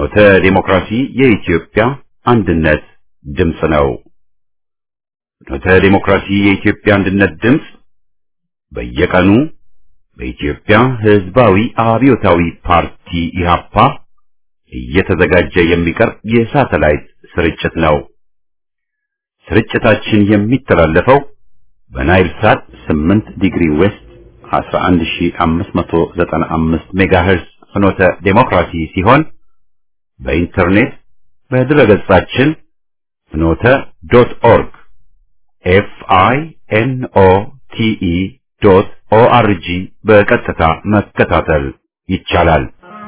ፍኖተ ዲሞክራሲ የኢትዮጵያ አንድነት ድምፅ ነው። ፍኖተ ዲሞክራሲ የኢትዮጵያ አንድነት ድምፅ በየቀኑ በኢትዮጵያ ሕዝባዊ አብዮታዊ ፓርቲ ኢህአፓ እየተዘጋጀ የሚቀርብ የሳተላይት ስርጭት ነው። ስርጭታችን የሚተላለፈው በናይል ሳት 8 ዲግሪ ዌስት 11595 ሜጋሄርዝ ፍኖተ ዴሞክራሲ ሲሆን በኢንተርኔት በድረገጻችን ፍኖተ ዶት ኦርግ ኤፍ አይ ኤን ኦ ቲ ኢ ዶት ኦ አር ጂ በቀጥታ መከታተል ይቻላል።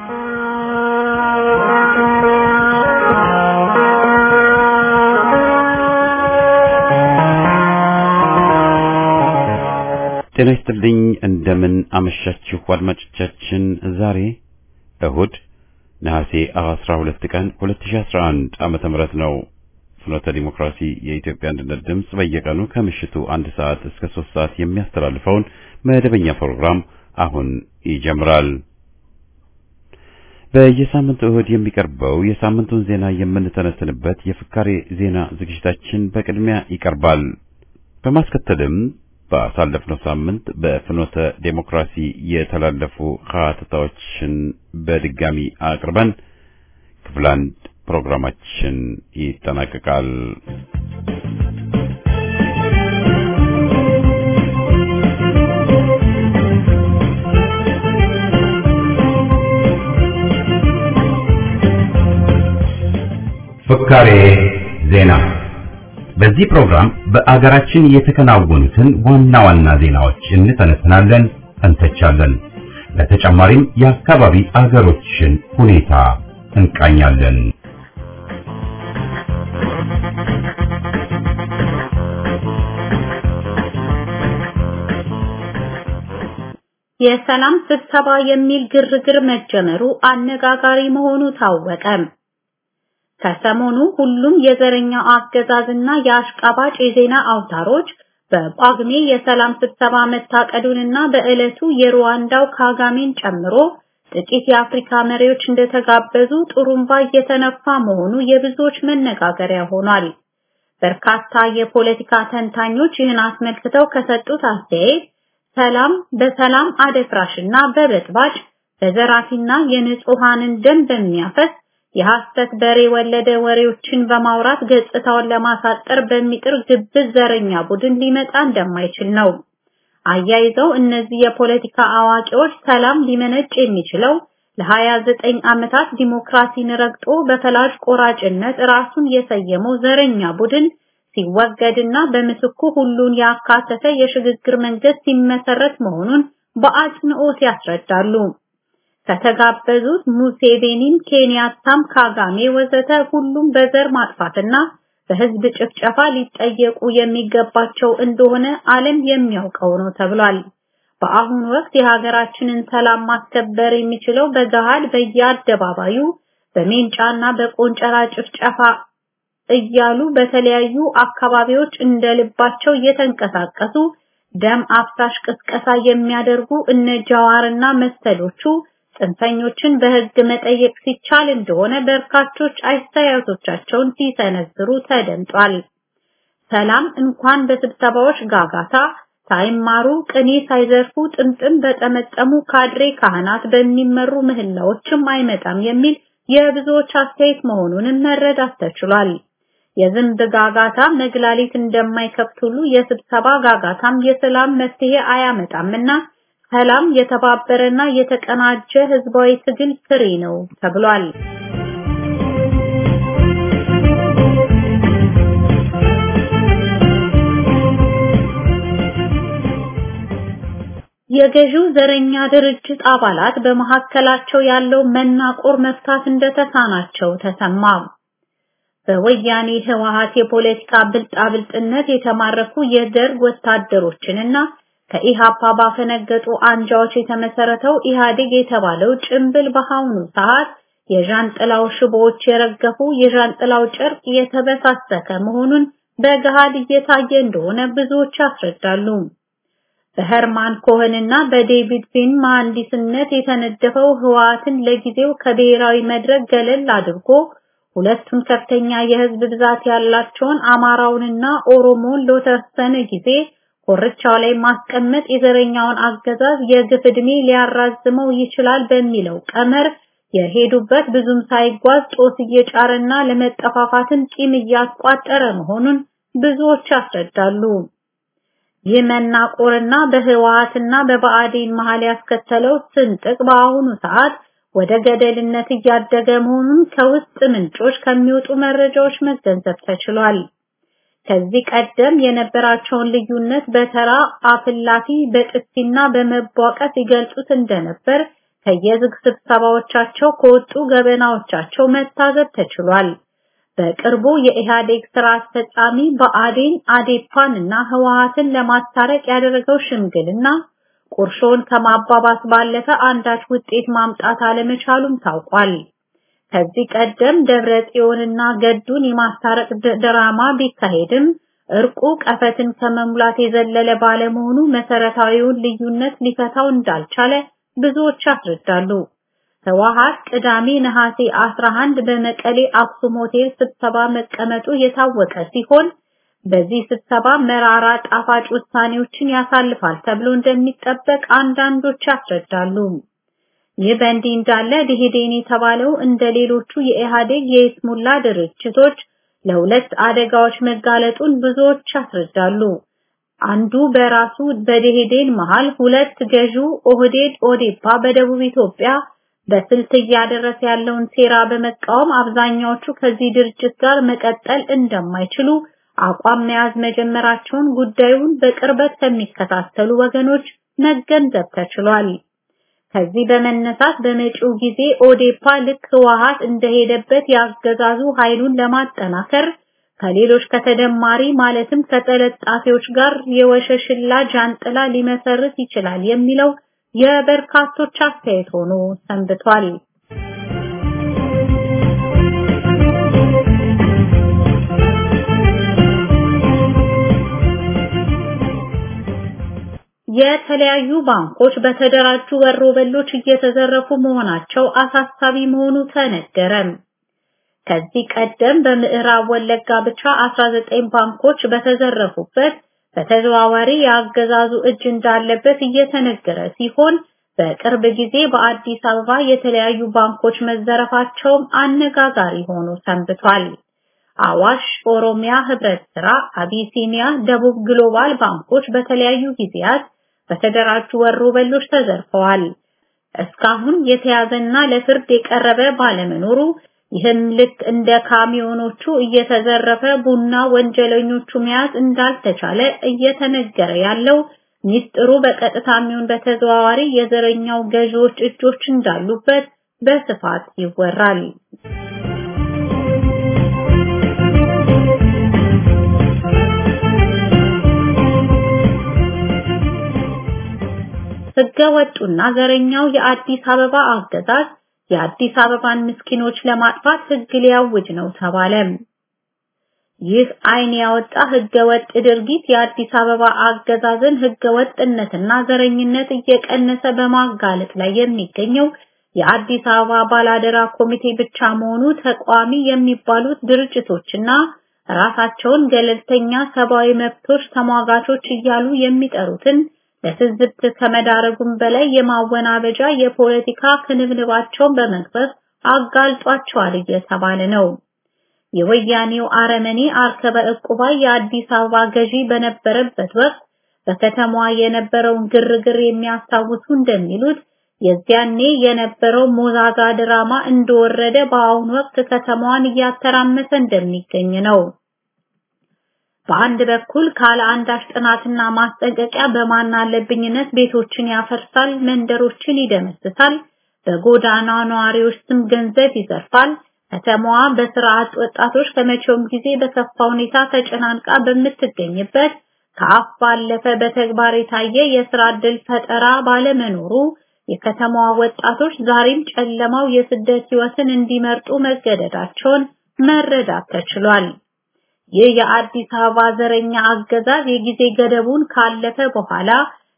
ጤና ይስጥልኝ። እንደምን አመሻችሁ አድማጮቻችን። ዛሬ እሁድ ነሐሴ 12 ቀን 2011 ዓመተ ምህረት ነው። ፍኖተ ዲሞክራሲ የኢትዮጵያ አንድነት ድምፅ በየቀኑ ከምሽቱ አንድ ሰዓት እስከ ሶስት ሰዓት የሚያስተላልፈውን መደበኛ ፕሮግራም አሁን ይጀምራል። በየሳምንቱ እሁድ የሚቀርበው የሳምንቱን ዜና የምንተነትንበት የፍካሬ ዜና ዝግጅታችን በቅድሚያ ይቀርባል። በማስከተልም ባሳለፍነው ሳምንት በፍኖተ ዴሞክራሲ የተላለፉ ሀተታዎችን በድጋሚ አቅርበን ክፍል አንድ ፕሮግራማችን ይጠናቀቃል። ፍካሬ ዜና በዚህ ፕሮግራም በአገራችን የተከናወኑትን ዋና ዋና ዜናዎች እንተነትናለን፣ እንተቻለን። በተጨማሪም የአካባቢ አገሮችን ሁኔታ እንቃኛለን። የሰላም ስብሰባ የሚል ግርግር መጀመሩ አነጋጋሪ መሆኑ ታወቀ። ከሰሞኑ ሁሉም የዘረኛ አገዛዝና የአሽቃባጭ የዜና አውታሮች በጳጉሜ የሰላም ስብሰባ መታቀዱንና በዕለቱ የሩዋንዳው ካጋሜን ጨምሮ ጥቂት የአፍሪካ መሪዎች እንደተጋበዙ ጥሩምባ እየተነፋ መሆኑ የብዙዎች መነጋገሪያ ሆኗል። በርካታ የፖለቲካ ተንታኞች ይህን አስመልክተው ከሰጡት አስተያየት ሰላም በሰላም አደፍራሽና በበጥባጭ በዘራፊና የንጹሃንን ደም በሚያፈስ የሐሰት በሬ ወለደ ወሬዎችን በማውራት ገጽታውን ለማሳጠር በሚጥር ግብዝ ዘረኛ ቡድን ሊመጣ እንደማይችል ነው። አያይዘው እነዚህ የፖለቲካ አዋቂዎች ሰላም ሊመነጭ የሚችለው ለ29 ዓመታት ዲሞክራሲን ረግጦ በፈላጭ ቆራጭነት ራሱን የሰየመው ዘረኛ ቡድን ሲወገድና በምትኩ ሁሉን ያካተተ የሽግግር መንግስት ሲመሰረት መሆኑን በአጽንኦት ያስረዳሉ። ከተጋበዙት ሙሴቬኒም፣ ኬንያታም፣ ካጋሜ ወዘተ ሁሉም በዘር ማጥፋትና በህዝብ ጭፍጨፋ ሊጠየቁ የሚገባቸው እንደሆነ ዓለም የሚያውቀው ነው ተብሏል። በአሁኑ ወቅት የሀገራችንን ሰላም ማስከበር የሚችለው በገሃድ በየአደባባዩ በሜንጫና በቆንጨራ ጭፍጨፋ እያሉ በተለያዩ አካባቢዎች እንደልባቸው እየተንቀሳቀሱ ደም አፍሳሽ ቅስቀሳ የሚያደርጉ እነ ጃዋርና መሰሎቹ ጽንፈኞችን በህግ መጠየቅ ሲቻል እንደሆነ በርካቶች አስተያየቶቻቸውን ሲሰነዝሩ ተደምጧል። ሰላም እንኳን በስብሰባዎች ጋጋታ ሳይማሩ ቅኔ ሳይዘርፉ ጥምጥም በጠመጠሙ ካድሬ ካህናት በሚመሩ ምህላዎችም አይመጣም የሚል የብዙዎች አስተያየት መሆኑንም መረዳት ተችሏል። የዝንብ ጋጋታ መግላሊት እንደማይከፍት ሁሉ የስብሰባ ጋጋታም የሰላም መፍትሄ አያመጣምና ሰላም የተባበረና የተቀናጀ ህዝባዊ ትግል ፍሬ ነው ተብሏል። የገዢው ዘረኛ ድርጅት አባላት በመካከላቸው ያለው መናቆር መፍታት እንደተሳናቸው ተሰማ። በወያኔ ህወሓት የፖለቲካ ብልጣብልጥነት የተማረኩ የደርግ ወታደሮችንና ከኢሃፓ ባፈነገጡ አንጃዎች የተመሰረተው ኢህአዴግ የተባለው ጭምብል በአሁኑ ሰዓት የዣንጥላው ሽቦዎች የረገፉ የዣንጥላው ጨርቅ የተበሳሰከ መሆኑን በገሃድ እየታየ እንደሆነ ብዙዎች ያስረዳሉ። በሄርማን ኮሄንና በዴቪድ ፊን መሐንዲስነት የተነደፈው ህወሓትን ለጊዜው ከብሔራዊ መድረክ ገለል አድርጎ ሁለቱን ከፍተኛ የህዝብ ብዛት ያላቸውን አማራውንና ኦሮሞን ለተወሰነ ጊዜ ኮርቻው ላይ ማስቀመጥ የዘረኛውን አገዛዝ የግፍ ዕድሜ ሊያራዝመው ይችላል በሚለው ቀመር የሄዱበት ብዙም ሳይጓዝ ጦስ እየጫረና ለመጠፋፋትን ቂም እያቋጠረ መሆኑን ብዙዎች ያስረዳሉ። ይህ መናቆርና በህወሓትና በብአዴን መሃል ያስከተለው ስንጥቅ በአሁኑ ሰዓት ወደ ገደልነት እያደገ መሆኑን ከውስጥ ምንጮች ከሚወጡ መረጃዎች መገንዘብ ተችሏል። ከዚህ ቀደም የነበራቸውን ልዩነት በተራ አፍላፊ በጥፊና በመቧቀት ይገልጹት እንደነበር ከየዝግ ስብሰባዎቻቸው ከወጡ ገበናዎቻቸው መታዘብ ተችሏል። በቅርቡ የኢህአዴግ ስራ አስፈጻሚ ብአዴን አዴፓን እና ህወሓትን ለማስታረቅ ያደረገው ሽምግልና ቁርሾን ከማባባስ ባለፈ አንዳች ውጤት ማምጣት አለመቻሉም ታውቋል። ከዚህ ቀደም ደብረ ጽዮንና ገዱን የማስታረቅ ድራማ ቢካሄድም እርቁ ቀፈትን ከመሙላት የዘለለ ባለመሆኑ መሰረታዊውን ልዩነት ሊፈታው እንዳልቻለ ብዙዎች ያስረዳሉ። ህወሓት ቅዳሜ ነሐሴ 11 በመቀሌ አክሱም ሆቴል ስብሰባ መቀመጡ የታወቀ ሲሆን በዚህ ስብሰባ መራራ ጣፋጭ ውሳኔዎችን ያሳልፋል ተብሎ እንደሚጠበቅ አንዳንዶች ያስረዳሉ። ይህ በእንዲህ እንዳለ ደኢህዴን የተባለው እንደ ሌሎቹ የኢህአዴግ የይስሙላ ድርጅቶች ለሁለት አደጋዎች መጋለጡን ብዙዎች ያስረዳሉ። አንዱ በራሱ በደኢህዴን መሃል ሁለት ገዢው ኦህዴድ ኦዴፓ በደቡብ ኢትዮጵያ በስልት እያደረሰ ያለውን ሴራ በመቃወም አብዛኛዎቹ ከዚህ ድርጅት ጋር መቀጠል እንደማይችሉ አቋም መያዝ መጀመራቸውን ጉዳዩን በቅርበት ከሚከታተሉ ወገኖች መገንዘብ ተችሏል። ከዚህ በመነሳት በመጪው ጊዜ ኦዴፓ ልክ ህወሓት እንደሄደበት ያገዛዙ ኃይሉን ለማጠናከር ከሌሎች ከተደማሪ ማለትም ከተለጣፊዎች ጋር የወሸሽላ ጃንጥላ ሊመሰርት ይችላል የሚለው የበርካቶች አስተያየት ሆኖ ሰንብቷል። የተለያዩ ባንኮች በተደራጁ ወሮበሎች እየተዘረፉ መሆናቸው አሳሳቢ መሆኑ ተነገረ። ከዚህ ቀደም በምዕራብ ወለጋ ብቻ 19 ባንኮች በተዘረፉበት በተዘዋዋሪ የአገዛዙ እጅ እንዳለበት እየተነገረ ሲሆን በቅርብ ጊዜ በአዲስ አበባ የተለያዩ ባንኮች መዘረፋቸውም አነጋጋሪ ሆኖ ሰንብቷል። አዋሽ፣ ኦሮሚያ ህብረት ስራ፣ አቢሲኒያ፣ ደቡብ ግሎባል ባንኮች በተለያዩ ጊዜያት በተደራጁ ወሮበሎች ተዘርፈዋል። እስካሁን የተያዘና ለፍርድ የቀረበ ባለመኖሩ ይህም ልክ እንደ ካሚዮኖቹ እየተዘረፈ ቡና ወንጀለኞቹ መያዝ እንዳልተቻለ እየተነገረ ያለው ሚስጥሩ በቀጥታ የሚሆን በተዘዋዋሪ የዘረኛው ገዢዎች እጆች እንዳሉበት በስፋት ይወራል። ህገ ወጡና ዘረኛው የአዲስ አበባ አገዛዝ የአዲስ አበባን ምስኪኖች ለማጥፋት ህግ ሊያውጅ ነው ተባለ። ይህ አይን ያወጣ ህገ ወጥ ድርጊት የአዲስ አበባ አገዛዝን ህገ ወጥነትና ዘረኝነት እየቀነሰ በማጋለጥ ላይ የሚገኘው የአዲስ አበባ ባላደራ ኮሚቴ ብቻ መሆኑ ተቋሚ የሚባሉት ድርጅቶችና ራሳቸውን ገለልተኛ ሰብአዊ መብቶች ተሟጋቾች እያሉ የሚጠሩትን ለትዝብት ከመዳረጉም በላይ የማወናበጃ የፖለቲካ ክንብንባቸውን በመግፈፍ አጋልጧቸዋል እየተባለ ነው። የወያኔው አረመኔ አርከበ ዕቁባይ የአዲስ አበባ ገዢ በነበረበት ወቅት በከተማዋ የነበረውን ግርግር የሚያስታውሱ እንደሚሉት የዚያኔ የነበረው ሞዛዛ ድራማ እንደወረደ በአሁኑ ወቅት ከተማዋን እያተራመሰ እንደሚገኝ ነው። በአንድ በኩል ካለ አንዳች ጥናትና ማስጠንቀቂያ በማን አለብኝነት ቤቶችን ያፈርሳል፣ መንደሮችን ይደመስሳል፣ በጎዳና ነዋሪዎች ስም ገንዘብ ይዘርፋል። ከተማዋ በስራ አጥ ወጣቶች ከመቼውም ጊዜ በከፋ ሁኔታ ተጨናንቃ በምትገኝበት ከአፍ ባለፈ በተግባር የታየ የስራ ዕድል ፈጠራ ባለመኖሩ የከተማዋ ወጣቶች ዛሬም ጨለማው የስደት ህይወትን እንዲመርጡ መገደዳቸውን መረዳት ተችሏል። ይህ የአዲስ አበባ ዘረኛ አገዛዝ የጊዜ ገደቡን ካለፈ በኋላ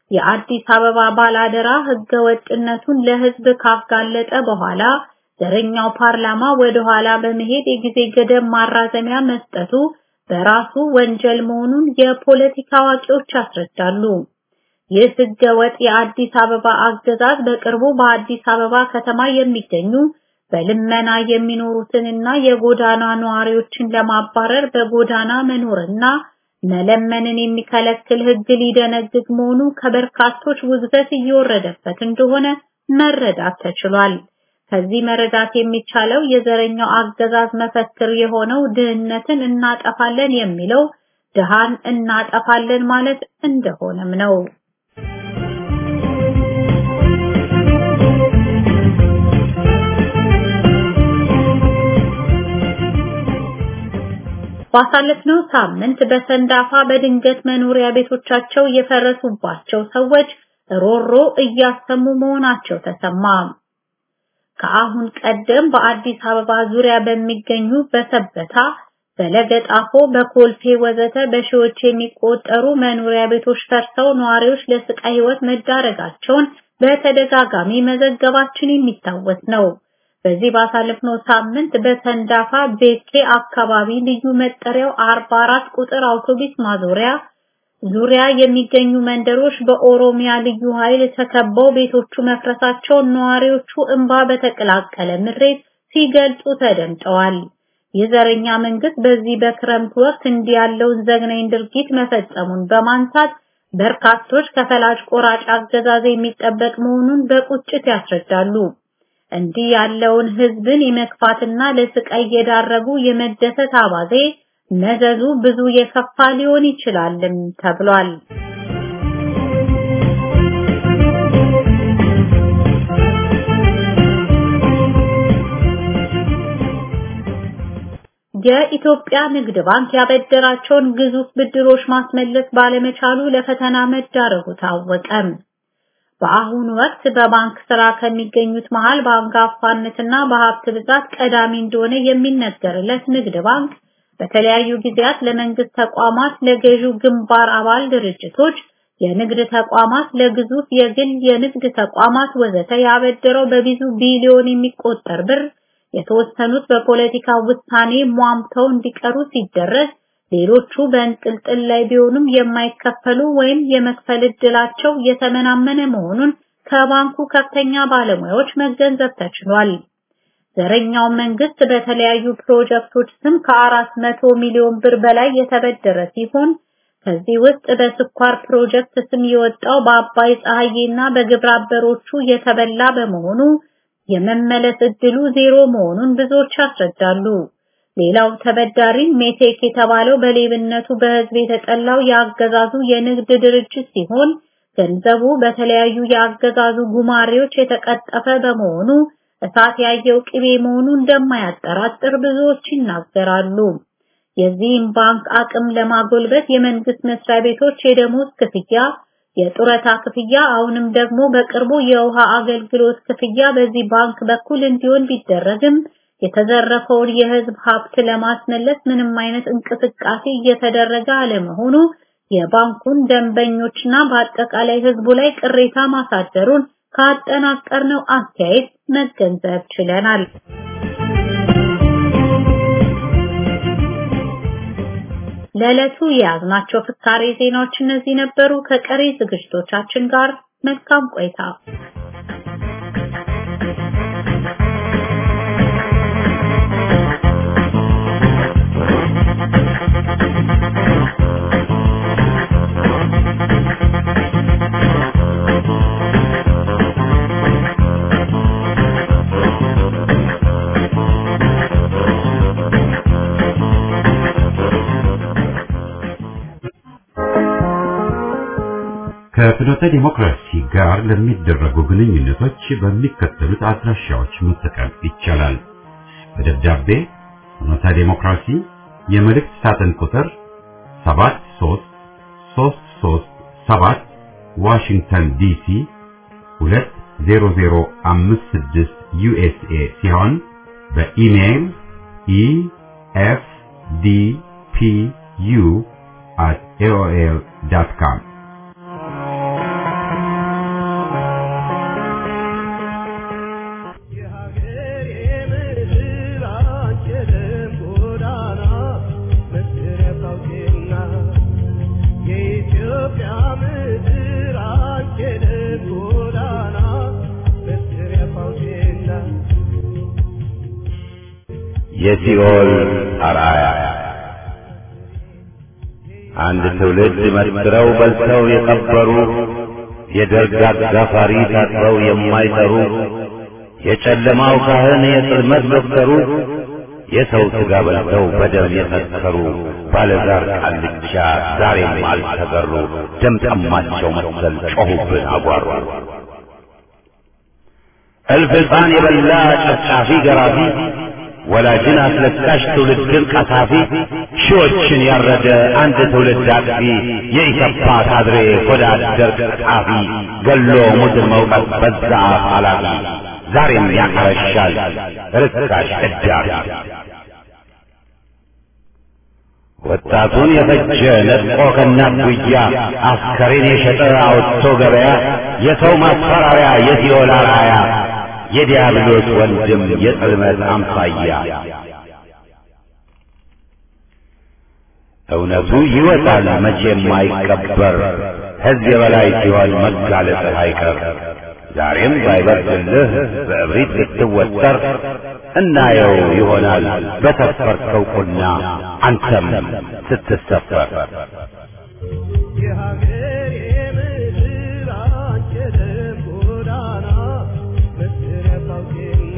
የአዲስ አበባ ባላደራ ህገወጥነቱን ለህዝብ ካጋለጠ በኋላ ዘረኛው ፓርላማ ወደ ኋላ በመሄድ የጊዜ ገደብ ማራዘሚያ መስጠቱ በራሱ ወንጀል መሆኑን የፖለቲካ አዋቂዎች ያስረዳሉ። ይህ ህገወጥ የአዲስ አበባ አገዛዝ በቅርቡ በአዲስ አበባ ከተማ የሚገኙ በልመና የሚኖሩትንና የጎዳና ነዋሪዎችን ለማባረር በጎዳና መኖርና መለመንን የሚከለክል ህግ ሊደነግግ መሆኑ ከበርካቶች ውግዘት እየወረደበት እንደሆነ መረዳት ተችሏል። ከዚህ መረዳት የሚቻለው የዘረኛው አገዛዝ መፈክር የሆነው ድህነትን እናጠፋለን የሚለው ድሃን እናጠፋለን ማለት እንደሆነም ነው። ባሳለፍነው ሳምንት በሰንዳፋ በድንገት መኖሪያ ቤቶቻቸው የፈረሱባቸው ሰዎች ሮሮ እያሰሙ መሆናቸው ተሰማ። ከአሁን ቀደም በአዲስ አበባ ዙሪያ በሚገኙ በሰበታ፣ በለገጣፎ፣ በኮልፌ ወዘተ በሺዎች የሚቆጠሩ መኖሪያ ቤቶች ፈርሰው ነዋሪዎች ለስቃይ ህይወት መዳረጋቸውን በተደጋጋሚ መዘገባችን የሚታወስ ነው። በዚህ ባሳለፍነው ሳምንት በሰንዳፋ ቤኬ አካባቢ ልዩ መጠሪያው 44 ቁጥር አውቶቡስ ማዞሪያ ዙሪያ የሚገኙ መንደሮች በኦሮሚያ ልዩ ኃይል ተከበው ቤቶቹ መፍረሳቸውን ነዋሪዎቹ እንባ በተቀላቀለ ምሬት ሲገልጹ ተደምጠዋል። የዘረኛ መንግስት በዚህ በክረምት ወቅት እንዲህ ያለውን ዘግናኝ ድርጊት መፈጸሙን በማንሳት በርካቶች ከፈላጭ ቆራጭ አገዛዝ የሚጠበቅ መሆኑን በቁጭት ያስረዳሉ። እንዲህ ያለውን ህዝብን የመክፋትና ለስቃይ የዳረጉ የመደሰት አባዜ መዘዙ ብዙ የከፋ ሊሆን ይችላልም ተብሏል። የኢትዮጵያ ንግድ ባንክ ያበደራቸውን ግዙፍ ብድሮች ማስመለስ ባለመቻሉ ለፈተና መዳረጉ ታወቀም። በአሁኑ ወቅት በባንክ ስራ ከሚገኙት መሃል በአንጋፋነትና በሀብት ብዛት ቀዳሚ እንደሆነ የሚነገርለት ንግድ ባንክ በተለያዩ ጊዜያት ለመንግስት ተቋማት፣ ለገዢው ግንባር አባል ድርጅቶች፣ የንግድ ተቋማት፣ ለግዙፍ የግል የንግድ ተቋማት ወዘተ ያበደረው በብዙ ቢሊዮን የሚቆጠር ብር የተወሰኑት በፖለቲካ ውሳኔ ሟምተው እንዲቀሩ ሲደረግ ሌሎቹ በእንጥልጥል ላይ ቢሆኑም የማይከፈሉ ወይም የመክፈል እድላቸው የተመናመነ መሆኑን ከባንኩ ከፍተኛ ባለሙያዎች መገንዘብ ተችሏል። ዘረኛው መንግስት በተለያዩ ፕሮጀክቶች ስም ከአራት መቶ ሚሊዮን ብር በላይ የተበደረ ሲሆን ከዚህ ውስጥ በስኳር ፕሮጀክት ስም የወጣው በአባይ ፀሐዬና በግብረ አበሮቹ የተበላ በመሆኑ የመመለስ እድሉ ዜሮ መሆኑን ብዙዎች ያስረዳሉ። ሌላው ተበዳሪ ሜቴክ የተባለው በሌብነቱ በህዝብ የተጠላው የአገዛዙ የንግድ ድርጅት ሲሆን ገንዘቡ በተለያዩ የአገዛዙ ጉማሬዎች የተቀጠፈ በመሆኑ እሳት ያየው ቅቤ መሆኑ እንደማያጠራጥር ብዙዎች ይናገራሉ። የዚህም ባንክ አቅም ለማጎልበት የመንግስት መስሪያ ቤቶች የደሞዝ ክፍያ፣ የጡረታ ክፍያ፣ አሁንም ደግሞ በቅርቡ የውሃ አገልግሎት ክፍያ በዚህ ባንክ በኩል እንዲሆን ቢደረግም የተዘረፈውን የህዝብ ሀብት ለማስመለስ ምንም አይነት እንቅስቃሴ እየተደረገ አለመሆኑ የባንኩን ደንበኞችና በአጠቃላይ ህዝቡ ላይ ቅሬታ ማሳደሩን ካጠናቀርነው አስተያየት መገንዘብ ችለናል። ለዕለቱ የያዝናቸው ፍካሬ ዜናዎች እነዚህ ነበሩ። ከቀሪ ዝግጅቶቻችን ጋር መልካም ቆይታ። ከፍኖተ ዲሞክራሲ ጋር ለሚደረጉ ግንኙነቶች በሚከተሉት አድራሻዎች መጠቀም ይቻላል። በደብዳቤ ፍኖተ ዲሞክራሲ የመልእክት ሳጥን ቁጥር 73337 ዋሽንግተን ዲሲ 20056 ዩኤስኤ ሲሆን በኢሜይል efdpu@aol.com የሲኦል አርአያ አንድ ትውልድ መስክረው በልተው የቀበሩ የደርግ አጋፋሪ ታጥበው የማይጠሩ የጨለማው ካህን የጽልመት ዶክተሩ የሰው ሥጋ በልተው በደም የሰከሩ ባለዛር ቃልቻ ዛሬም አልተገሩ። ደም ጠማቸው መሰል ጮኹብን አጓሩ። እልፍ ሕፃን የበላ ጨፍጫፊ ገራፊ ወላጅን አስለቃሽ ትውልድን ቀሳፊ ሺዎችን ያረደ አንድ ትውልድ አጥፊ የኢሰፓ ካድሬ ሆዳ አደር ቀጣፊ ገሎ ሙድን መውቀት በዛ አፍ አላፊ ዛሬም ያቀረሻል ርካሽ እዳፊ ወጣቱን የፈጀ ነጥቆ ከእናት ጉያ አስከሬን የሸጠ አውጥቶ ገበያ የሰው ማስፈራሪያ የሲኦል አርአያ የዲያብሎስ ወንድም የጽልመት አምሳያ እውነቱ ይወጣል መቼም አይቀበር ሕዝብ የበላይ ሲሆን መጋለጥህ አይቀር ዛሬም ባይበርድልህ በእብሪት ብትወጠር እናየው ይሆናል በሰፈርከው ቁና አንተም ስትሰፈር የሀገሬ ምድር አንቺ ደም ጎዳና መሰረት አውቄና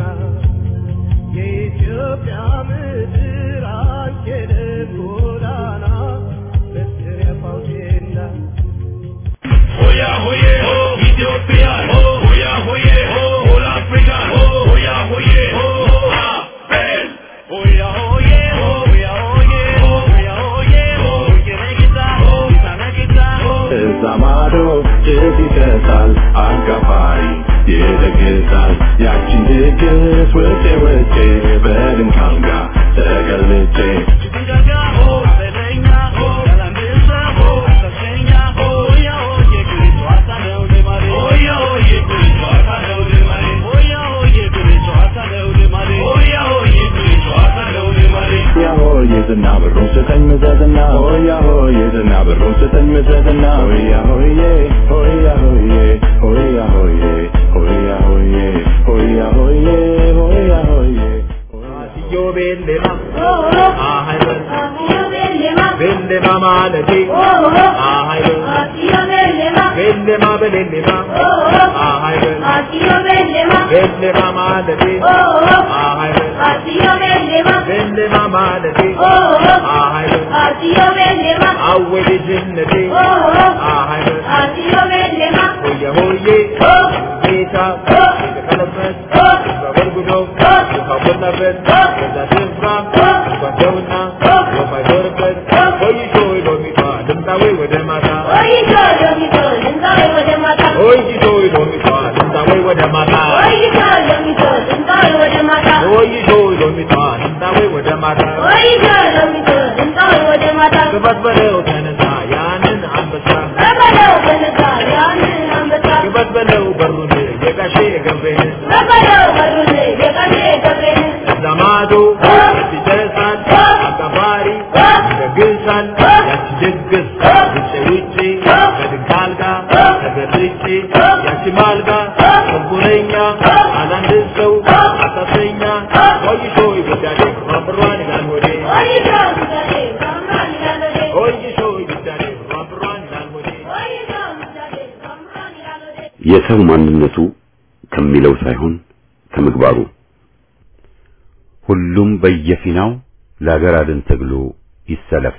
የኢትዮጵያ ምድር አንቺ ደም ጎዳና መሰረት አውቄና Hoya hoye ho, Ethiopia ho, hoya hoye ho, whole Africa ho, hoya hoye ho, Abel. Hoya hoye ho, hoya hoye ho, hoya hoye ho, Ukirekita ho, Isanakita ho. እዛ ማዶ ጭስ ይጨሳል አጋፋሪ ይደግሳል ያቺን ድግስ ውጬ ውጬ በድንካም ጋር ተገልጬ Chikungaga ho, Selenya ho, Galambisa ho, Sasenya ho, hoya hoye Kristo asana ulemare. Hoya hoye Kristo asana ulemare. Hoya hoye Kristo asana ulemare. Hoya hoye Kristo asana ulemare. ሆያ ሆዬ ዝና ብሮ ስጠኝ ምዘዝና ሆያ ሆዬ ዝና ብሮ ስጠኝ ምዘዝና ሆያ ሆዬ ሆያ ሆዬ ሆያ ሆዬ ሆያ ሆዬ ሆያ ሆዬ ሆያ ሆዬ አስዮ ቤሌማ አሃይበል ቤሌማ ማለቴ አሃይበል ቤሌማ በሌሌማ አሃይበል ቤሌማ ማለቴ አሃይበል ቤሌማ ማለቴ አሃይበል አወ ልጅነቴ አሃይበል ሆየ ሆዬ ጌታ የተቀለበት በበርጉዶ ውሃ ሞላበት ከዛ ስፍራ ጓደውና ወፍ አይዞርበት ቆይቶ ሎሚቷ ልምጣዌ ወደ ማታ ቆይቶ ሎሚቷ ልምጣዌ ወደ ማታ ቆይቶ ሎሚቷ ልምጣዌ ወደ ማታ ክበት በለው ተነሳ ያንን አንበሳ ክበት በለው በሩን የጋሼ ገብሬን እዛ ማዶ ይደርሳል አጋፋሪ ይደግሳል ያቺ ድግስ ውጭ ውጭ ከድንክ አልጋ ተገልጬ ያቺ ማልጋ ሰቡነኛ አላንድ ሰው አሳሰኛ ቆይቶ ይብዳዴ ማብሯን ይላል ወዴ ቆይቶ ይብዳዴ ማብሯን ይላል ወዴ የሰው ማንነቱ ከሚለው ሳይሆን ከምግባሩ ሁሉም በየፊናው ለአገር አድን ትግሉ ይሰለፍ።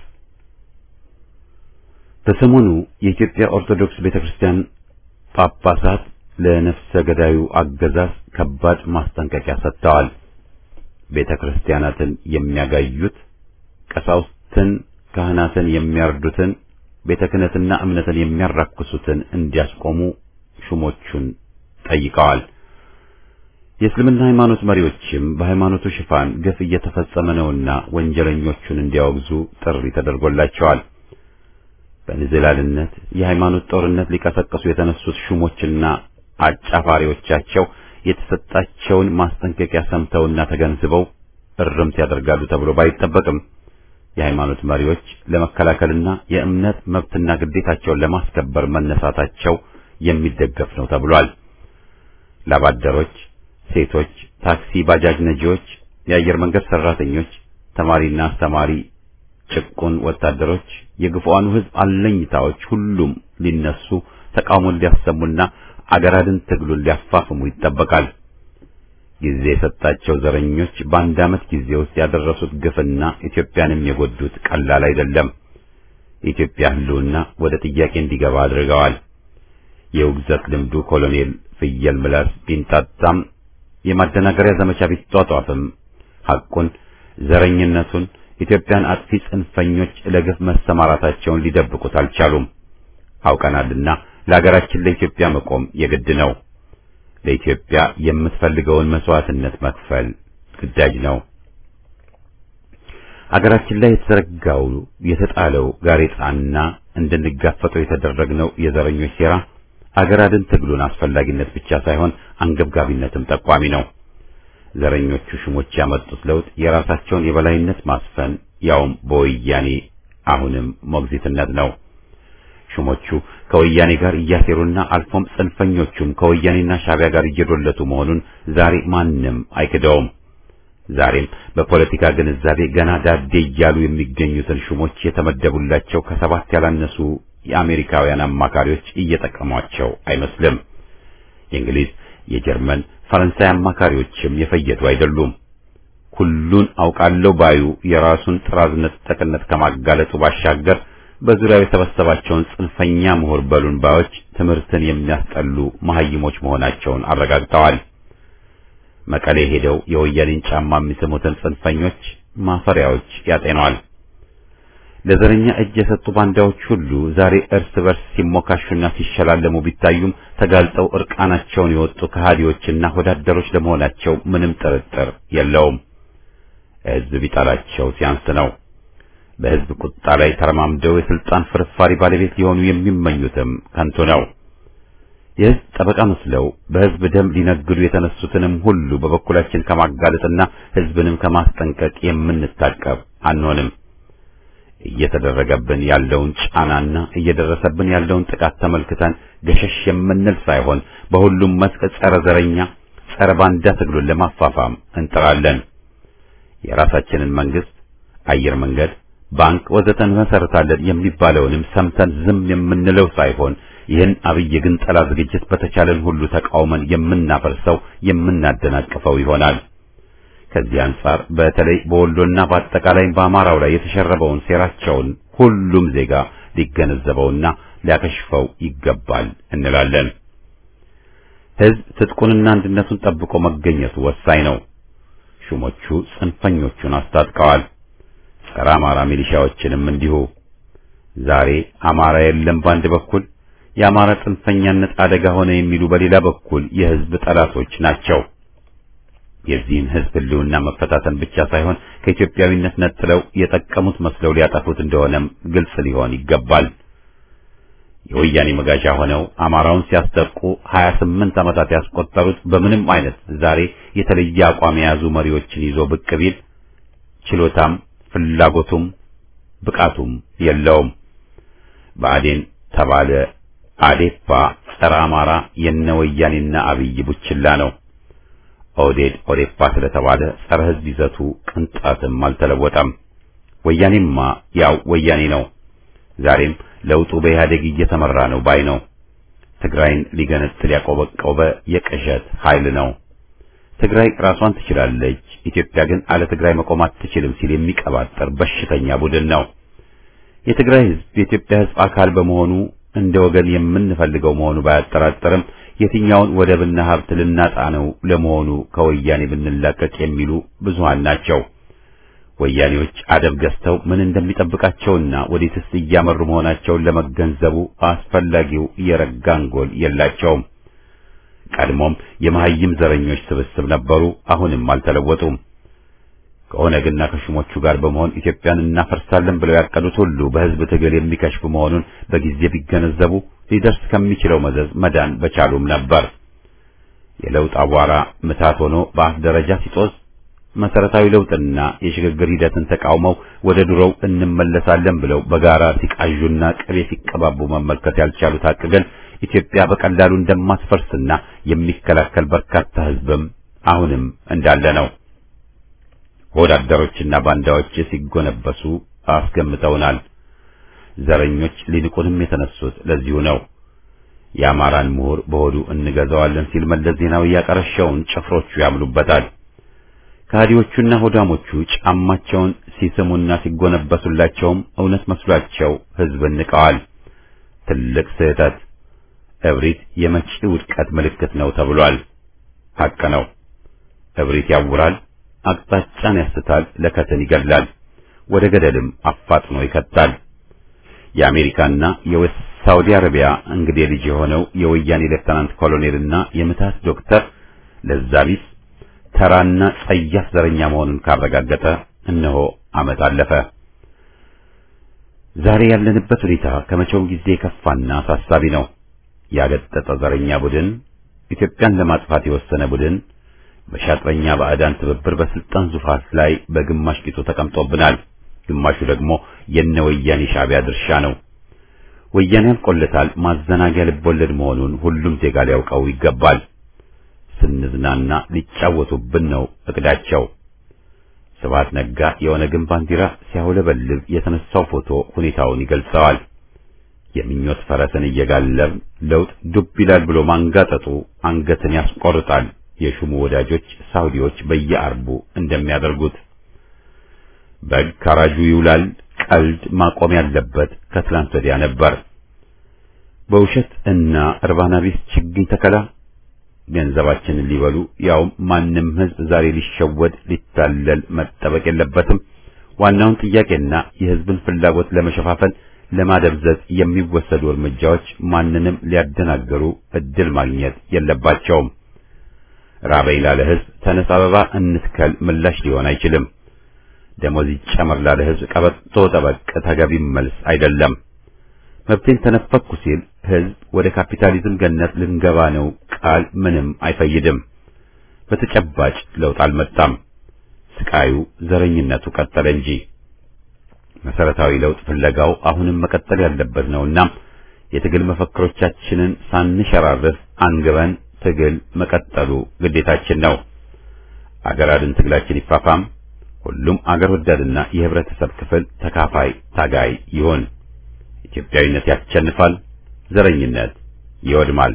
በሰሞኑ የኢትዮጵያ ኦርቶዶክስ ቤተክርስቲያን ጳጳሳት ለነፍሰ ገዳዩ አገዛዝ ከባድ ማስጠንቀቂያ ሰጥተዋል። ቤተክርስቲያናትን የሚያጋዩት ቀሳውስትን፣ ካህናትን የሚያርዱትን፣ ቤተ ክህነትና እምነትን የሚያራክሱትን እንዲያስቆሙ ሹሞቹን ጠይቀዋል። የእስልምና ሃይማኖት መሪዎችም በሃይማኖቱ ሽፋን ግፍ እየተፈጸመ ነውና ወንጀለኞቹን እንዲያወግዙ ጥሪ ተደርጎላቸዋል። በንዝላልነት የሃይማኖት ጦርነት ሊቀሰቀሱ የተነሱት ሹሞችና አጫፋሪዎቻቸው የተሰጣቸውን ማስጠንቀቂያ ሰምተውና ተገንዝበው እርምት ያደርጋሉ ተብሎ ባይጠበቅም የሃይማኖት መሪዎች ለመከላከልና የእምነት መብትና ግዴታቸውን ለማስከበር መነሳታቸው የሚደገፍ ነው ተብሏል። ላባደሮች፣ ሴቶች፣ ታክሲ፣ ባጃጅ ነጂዎች፣ የአየር መንገድ ሰራተኞች፣ ተማሪና አስተማሪ፣ ጭቁን ወታደሮች፣ የግፉአኑ ሕዝብ አለኝታዎች ሁሉም ሊነሱ ተቃውሞን ሊያሰሙና አገራድን ትግሉን ሊያፋፍሙ ይጠበቃል። ጊዜ የሰጣቸው ዘረኞች በአንድ ዓመት ጊዜ ውስጥ ያደረሱት ግፍና ኢትዮጵያንም የጎዱት ቀላል አይደለም። የኢትዮጵያ ሕልውና ወደ ጥያቄ እንዲገባ አድርገዋል። የውግዘት ልምዱ ኮሎኔል ፍየል ምላስ ቢንጣጣም የማደናገሪያ ዘመቻ ቢጧጧፍም ሐቁን፣ ዘረኝነቱን፣ ኢትዮጵያን አጥፊ ጽንፈኞች ለግፍ መሰማራታቸውን ሊደብቁት አልቻሉም። አውቀናልና ለሀገራችን ለኢትዮጵያ መቆም የግድ ነው። ለኢትዮጵያ የምትፈልገውን መስዋዕትነት መክፈል ግዳጅ ነው። አገራችን ላይ የተዘረጋው የተጣለው ጋሬጣና እንድንጋፈጠው የተደረግነው የዘረኞች ሴራ አገር አድን ትግሉን አስፈላጊነት ብቻ ሳይሆን አንገብጋቢነትም ጠቋሚ ነው። ዘረኞቹ ሹሞች ያመጡት ለውጥ የራሳቸውን የበላይነት ማስፈን ያውም በወያኔ አሁንም ሞግዚትነት ነው። ሹሞቹ ከወያኔ ጋር እያሴሩና አልፎም ጽንፈኞቹም ከወያኔና ሻቢያ ጋር እየዶለቱ መሆኑን ዛሬ ማንም አይክደውም። ዛሬም በፖለቲካ ግንዛቤ ገና ዳዴ እያሉ የሚገኙትን ሹሞች የተመደቡላቸው ከሰባት ያላነሱ የአሜሪካውያን አማካሪዎች እየጠቀሟቸው አይመስልም። የእንግሊዝ፣ የጀርመን፣ ፈረንሳይ አማካሪዎችም የፈየዱ አይደሉም። ሁሉን አውቃለሁ ባዩ የራሱን ጥራዝ ነጠቅነት ከማጋለጡ ባሻገር በዙሪያው የሰበሰባቸውን ጽንፈኛ ምሁር በሉን ባዮች ትምህርትን የሚያስጠሉ መሐይሞች መሆናቸውን አረጋግጠዋል። መቀሌ ሄደው የወያኔን ጫማ የሚስሙትን ጽንፈኞች ማፈሪያዎች ያጤነዋል። ለዘረኛ እጅ የሰጡ ባንዳዎች ሁሉ ዛሬ እርስ በርስ ሲሞካሹና ሲሸላለሙ ቢታዩም ተጋልጠው እርቃናቸውን የወጡ ከሃዲዎችና ወዳደሮች ለመሆናቸው ምንም ጥርጥር የለውም። ሕዝብ ቢጠላቸው ሲያንስ ነው። በሕዝብ ቁጣ ላይ ተረማምደው የስልጣን ፍርፋሪ ባለቤት ሊሆኑ የሚመኙትም ከንቱ ነው። የሕዝብ ጠበቃ መስለው በሕዝብ ደም ሊነግዱ የተነሱትንም ሁሉ በበኩላችን ከማጋለጥና ሕዝብንም ከማስጠንቀቅ የምንታቀብ አንሆንም። እየተደረገብን ያለውን ጫናና እየደረሰብን ያለውን ጥቃት ተመልክተን ገሸሽ የምንል ሳይሆን በሁሉም መስክ ጸረ ዘረኛ፣ ጸረ ባንዳ ትግሉን ለማፋፋም እንጥራለን። የራሳችንን መንግስት፣ አየር መንገድ፣ ባንክ ወዘተ እንመሰርታለን የሚባለውንም ሰምተን ዝም የምንለው ሳይሆን ይህን አብይ ግንጠላ ዝግጅት በተቻለን ሁሉ ተቃውመን የምናፈርሰው የምናደናቅፈው ይሆናል። ከዚህ አንጻር በተለይ በወሎና በአጠቃላይ በአማራው ላይ የተሸረበውን ሴራቸውን ሁሉም ዜጋ ሊገነዘበውና ሊያከሽፈው ይገባል እንላለን። ሕዝብ ትጥቁንና አንድነቱን ጠብቆ መገኘቱ ወሳኝ ነው። ሹሞቹ ጽንፈኞቹን አስታጥቀዋል። ጸረ አማራ ሚሊሻዎችንም እንዲሁ። ዛሬ አማራ የለም በአንድ በኩል የአማራ ጽንፈኛነት አደጋ ሆነ የሚሉ በሌላ በኩል የሕዝብ ጠላቶች ናቸው። የዚህን ሕዝብ ሕልውና መፈታተን ብቻ ሳይሆን ከኢትዮጵያዊነት ነጥለው የጠቀሙት መስለው ሊያጠፉት እንደሆነም ግልጽ ሊሆን ይገባል። የወያኔ መጋዣ ሆነው አማራውን ሲያስጠቁ 28 ዓመታት ያስቆጠሩት በምንም አይነት ዛሬ የተለየ አቋም የያዙ መሪዎችን ይዞ ብቅ ቢል ችሎታም ፍላጎቱም ብቃቱም የለውም። ብአዴን ተባለ አዴፓ ጸረ አማራ የነ ወያኔና አብይ ቡችላ ነው። ኦዴድ ኦዴፓ ስለተባለ ጸረ ሕዝብ ይዘቱ ቅንጣትም አልተለወጠም። ወያኔማ ያው ወያኔ ነው። ዛሬም ለውጡ በኢህአዴግ እየተመራ ነው ባይ ነው። ትግራይን ሊገነጥል ያቆበቆበ የቅዠት ኃይል ነው። ትግራይ ራሷን ትችላለች፣ ኢትዮጵያ ግን አለ ትግራይ መቆም አትችልም ሲል የሚቀባጠር በሽተኛ ቡድን ነው። የትግራይ ሕዝብ የኢትዮጵያ ሕዝብ አካል በመሆኑ እንደ ወገን የምንፈልገው መሆኑ ባያጠራጥርም የትኛውን ወደብና ሀብት ልናጣ ነው ለመሆኑ ከወያኔ ብንላቀቅ የሚሉ ብዙሃን ናቸው። ወያኔዎች አደብ ገዝተው ምን እንደሚጠብቃቸውና ወዴትስ እያመሩ መሆናቸውን ለመገንዘቡ አስፈላጊው የረጋ አንጎል የላቸውም። ቀድሞም የመሐይም ዘረኞች ስብስብ ነበሩ፣ አሁንም አልተለወጡም። ከኦነግና ከሹሞቹ ጋር በመሆን ኢትዮጵያን እናፈርሳለን ብለው ያቀዱት ሁሉ በሕዝብ ትግል የሚከሽፍ መሆኑን በጊዜ ቢገነዘቡ ሊደርስ ከሚችለው መዘዝ መዳን በቻሉም ነበር። የለውጥ አቧራ ምታት ሆኖ በአፍ ደረጃ ሲጦዝ መሰረታዊ ለውጥና የሽግግር ሂደትን ተቃውመው ወደ ድሮው እንመለሳለን ብለው በጋራ ሲቃዡና ቅቤ ሲቀባቡ መመልከት ያልቻሉት ሀቅ ግን ኢትዮጵያ በቀላሉ እንደማትፈርስና የሚከላከል በርካታ ሕዝብም አሁንም እንዳለ ነው። ወዳደሮችና ባንዳዎች ሲጎነበሱ አስገምተውናል። ዘረኞች ሊንቁንም የተነሱት ለዚሁ ነው። የአማራን ምሁር በሆዱ እንገዛዋለን ሲል መለስ ዜናዊ ያቀረሸውን ጭፍሮቹ ያምኑበታል። ከሃዲዎቹና ሆዳሞቹ ጫማቸውን ሲስሙና ሲጎነበሱላቸውም እውነት መስሏቸው ሕዝብን ንቀዋል። ትልቅ ስህተት። እብሪት የመጪ ውድቀት ምልክት ነው ተብሏል። ሐቅ ነው። እብሪት ያውራል፣ አቅጣጫን ያስታል፣ ለከትን ይገድላል፣ ወደ ገደልም አፋጥኖ ይከታል። የአሜሪካና የሳውዲ አረቢያ እንግዲህ ልጅ የሆነው የወያኔ ሌፍተናንት ኮሎኔልና የምታት ዶክተር ለዛቢስ ተራና ጸያፍ ዘረኛ መሆኑን ካረጋገጠ እነሆ ዓመት አለፈ። ዛሬ ያለንበት ሁኔታ ከመቼውም ጊዜ የከፋና አሳሳቢ ነው። ያገጠጠ ዘረኛ ቡድን፣ ኢትዮጵያን ለማጥፋት የወሰነ ቡድን በሻጥረኛ ባዕዳን ትብብር በስልጣን ዙፋን ላይ በግማሽ ቂጡ ተቀምጦብናል። ግማሹ ደግሞ የነ ወያኔ ሻዕቢያ ድርሻ ነው። ወያኔ ያልቆለታል ማዘናጊያ ልቦለድ መሆኑን ሁሉም ዜጋ ሊያውቀው ይገባል። ስንዝናና ሊጫወቱብን ነው እቅዳቸው። ስብሐት ነጋ የኦነግን ባንዲራ ሲያውለበልብ የተነሳው ፎቶ ሁኔታውን ይገልጸዋል። የምኞት ፈረስን እየጋለብ ለውጥ ዱብ ይላል ብሎ ማንጋጠጡ አንገትን ያስቆርጣል። የሹሙ ወዳጆች ሳውዲዎች በየአርቡ እንደሚያደርጉት በግ ካራጁ ይውላል። ቀልድ ማቆም ያለበት ከትላንት ወዲያ ነበር። በውሸት እና እርባና ቢስ ችግኝ ተከላ ገንዘባችንን ሊበሉ ያው ማንም ሕዝብ ዛሬ ሊሸወድ ሊታለል መጠበቅ የለበትም። ዋናውን ጥያቄና የሕዝብን ፍላጎት ለመሸፋፈን ለማደብዘዝ የሚወሰዱ እርምጃዎች ማንንም ሊያደናገሩ እድል ማግኘት የለባቸውም። ራበይ ላለ ሕዝብ ተነስ አበባ እንትከል ምላሽ ሊሆን አይችልም። ደሞዝ ይጨመር ላለ ሕዝብ ቀበቶ ጠበቅ ተገቢም መልስ አይደለም። መብቴን ተነፈኩ ሲል ሕዝብ ወደ ካፒታሊዝም ገነት ልንገባ ነው ቃል ምንም አይፈይድም። በተጨባጭ ለውጥ አልመጣም። ስቃዩ፣ ዘረኝነቱ ቀጠለ እንጂ መሰረታዊ ለውጥ ፍለጋው አሁንም መቀጠል ያለበት ነውና የትግል መፈክሮቻችንን ሳንሸራርፍ አንግበን ትግል መቀጠሉ ግዴታችን ነው። አገር አድን ትግላችን ይፋፋም። ሁሉም አገር ወዳድና የህብረተሰብ ክፍል ተካፋይ ታጋይ ይሁን። ኢትዮጵያዊነት ያሸንፋል። ዘረኝነት ይወድማል።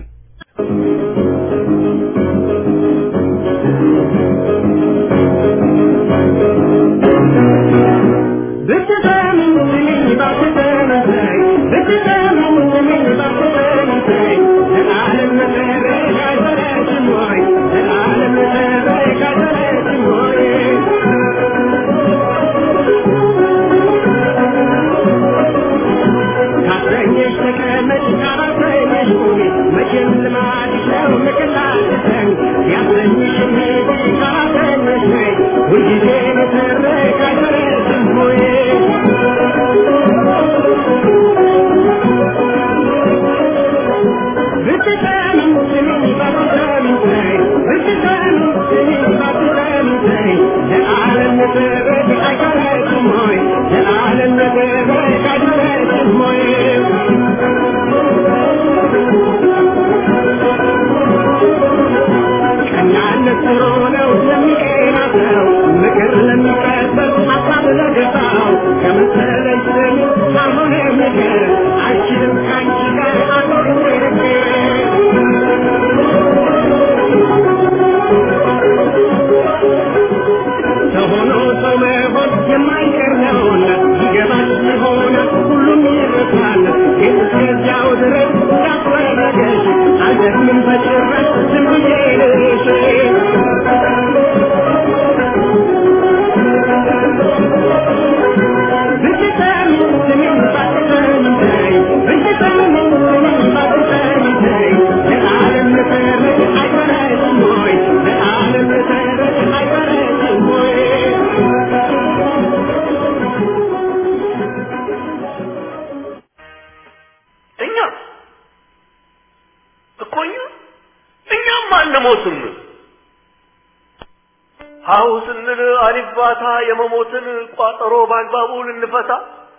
ሀሁ ስንል አሊባታ የመሞትን ቋጠሮ በአግባቡ ልንፈታ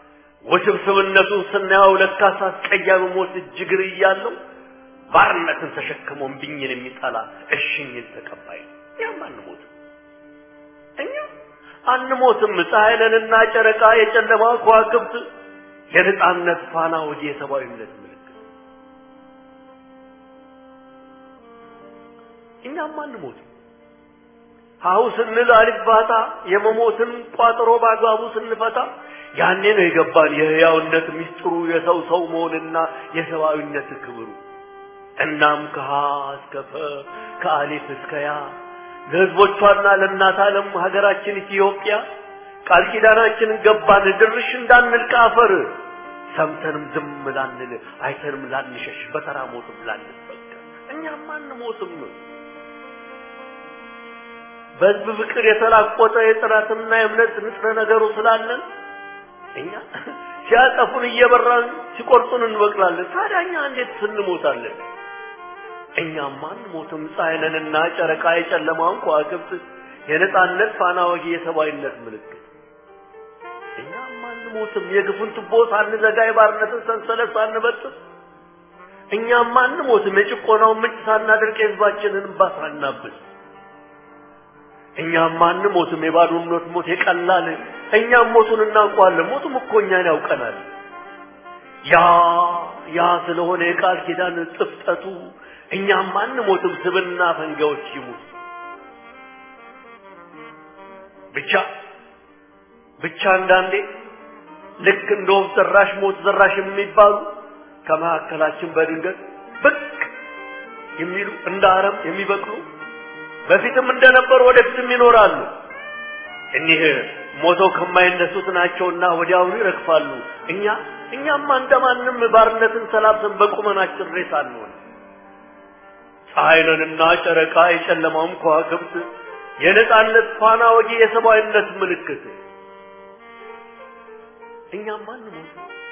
ውስብስብነቱን ስናየው ለካስ አስቀያሚ ሞት እጅግር እያለው ባርነትን ተሸክሞ እምቢኝን የሚጠላ እሽኝን ተቀባይ ነው። እኛም አንሞትም። እኛ አንሞትም ፀሐይ ነንና ጨረቃ የጨለማ ከዋክብት የነጻነት ፋና ወዲ የሰብአዊነት ምልክት እኛም አንሞትም ሀሁ ስንል አልባታ የመሞትን ቋጠሮ በአግባቡ ስንፈታ ያኔ ነው የገባን የህያውነት ምስጢሩ የሰው ሰው መሆንና የሰብአዊነት ክብሩ እናም ከሀ እስከ ፈ ከአሊፍ እስከ ያ ለህዝቦቿና ለእናት ዓለም ሀገራችን ኢትዮጵያ ቃል ኪዳናችንን ገባን ድርሽ እንዳንል ከአፈር ሰምተንም ዝም ላንል አይተንም ላንሸሽ በተራ ሞትም ላንበቀል እኛም አንሞትም በህዝብ ፍቅር የተላቆጠ የጥራትና የእምነት ንጥረ ነገሩ ስላለን እኛ ሲያጠፉን እየበራን ሲቆርጡን እንበቅላለን ታዲያ እኛ እንዴት ስንሞታለን እኛም አንሞትም ፀሐይ ነንና ጨረቃ የጨለማውን ከዋክብት የነጻነት ፋና ወጊ የሰብአዊነት ምልክት እኛም አንሞትም የግፉን ቱቦ ሳንዘጋ የባርነትን ሰንሰለት ሳንበጥስ እኛም አንሞትም የጭቆናውን ምንጭ ሳናደርቅ የህዝባችንን እንባ ሳናብስ እኛም አንሞትም የባዶነት ሞት የቀላል እኛም ሞቱን እናውቀዋለን ሞቱም እኮ እኛን ያውቀናል ያ ያ ስለሆነ የቃል ኪዳን ጥፍጠቱ እኛም አንሞትም ስብና ፈንጋዎች ይሙት ብቻ ብቻ አንዳንዴ ልክ እንደ ወፍ ዘራሽ ሞት ዘራሽ የሚባሉ ከመካከላችን በድንገት ብቅ የሚሉ እንደ አረም የሚበቅሉ በፊትም እንደነበሩ ወደፊትም ይኖራሉ እኒህ ሞተው ከማይነሱት ናቸውና ወዲያውኑ ይረግፋሉ እኛ እኛማ እንደማንም ባርነትን ሰላብሰን በቁመናችን ሬሳ አንሆን ፀሐይንና ጨረቃ የጨለማውም ከዋክብት የነጻነት ፋና ወጊ የሰብአዊነት ምልክት እኛም አንሞት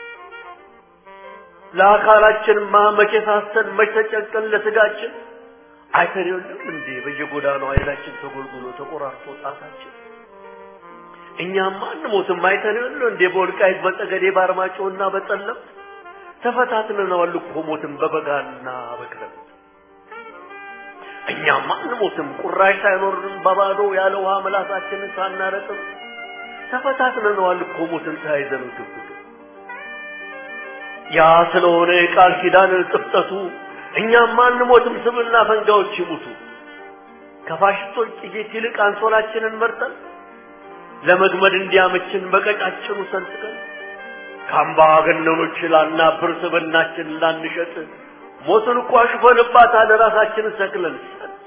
ለአካላችንማ መቼ ሳስተን መቼ ተጨንቀን ለስጋችን አይተን የለም እንዴ በየጎዳናው አይናችን ተጎልጉሎ ተቆራርጦ ጣታችን እኛም አንሞትም አይተን የለም እንዴ በወልቃይት በጠገዴ በአርማጭሆና በጠለምት ተፈታትነናል እኮ ሞትን በበጋና በክረምት እኛም አንሞትም ቁራሽ ሳይኖርን በባዶ ያለ ውሃ ምላሳችንን ሳናረጥም ተፈታትነነዋል እኮ ሞትን ተያይዘን ግብግብ ያ ስለሆነ የቃል ኪዳን ጥፍጠቱ እኛም አንሞትም ስምና ፈንጋዎች ይሙቱ ከፋሽስቶች ጥይት ይልቅ አንሶላችንን መርጠን ለመግመድ እንዲያመችን በቀጫጭኑ ሰንጥቀን ከአምባገነኖች ላናብር ስብናችን ላንሸጥ ሞትን እኮ አሽፈንባታል ራሳችንን ሰክለን ሰጥ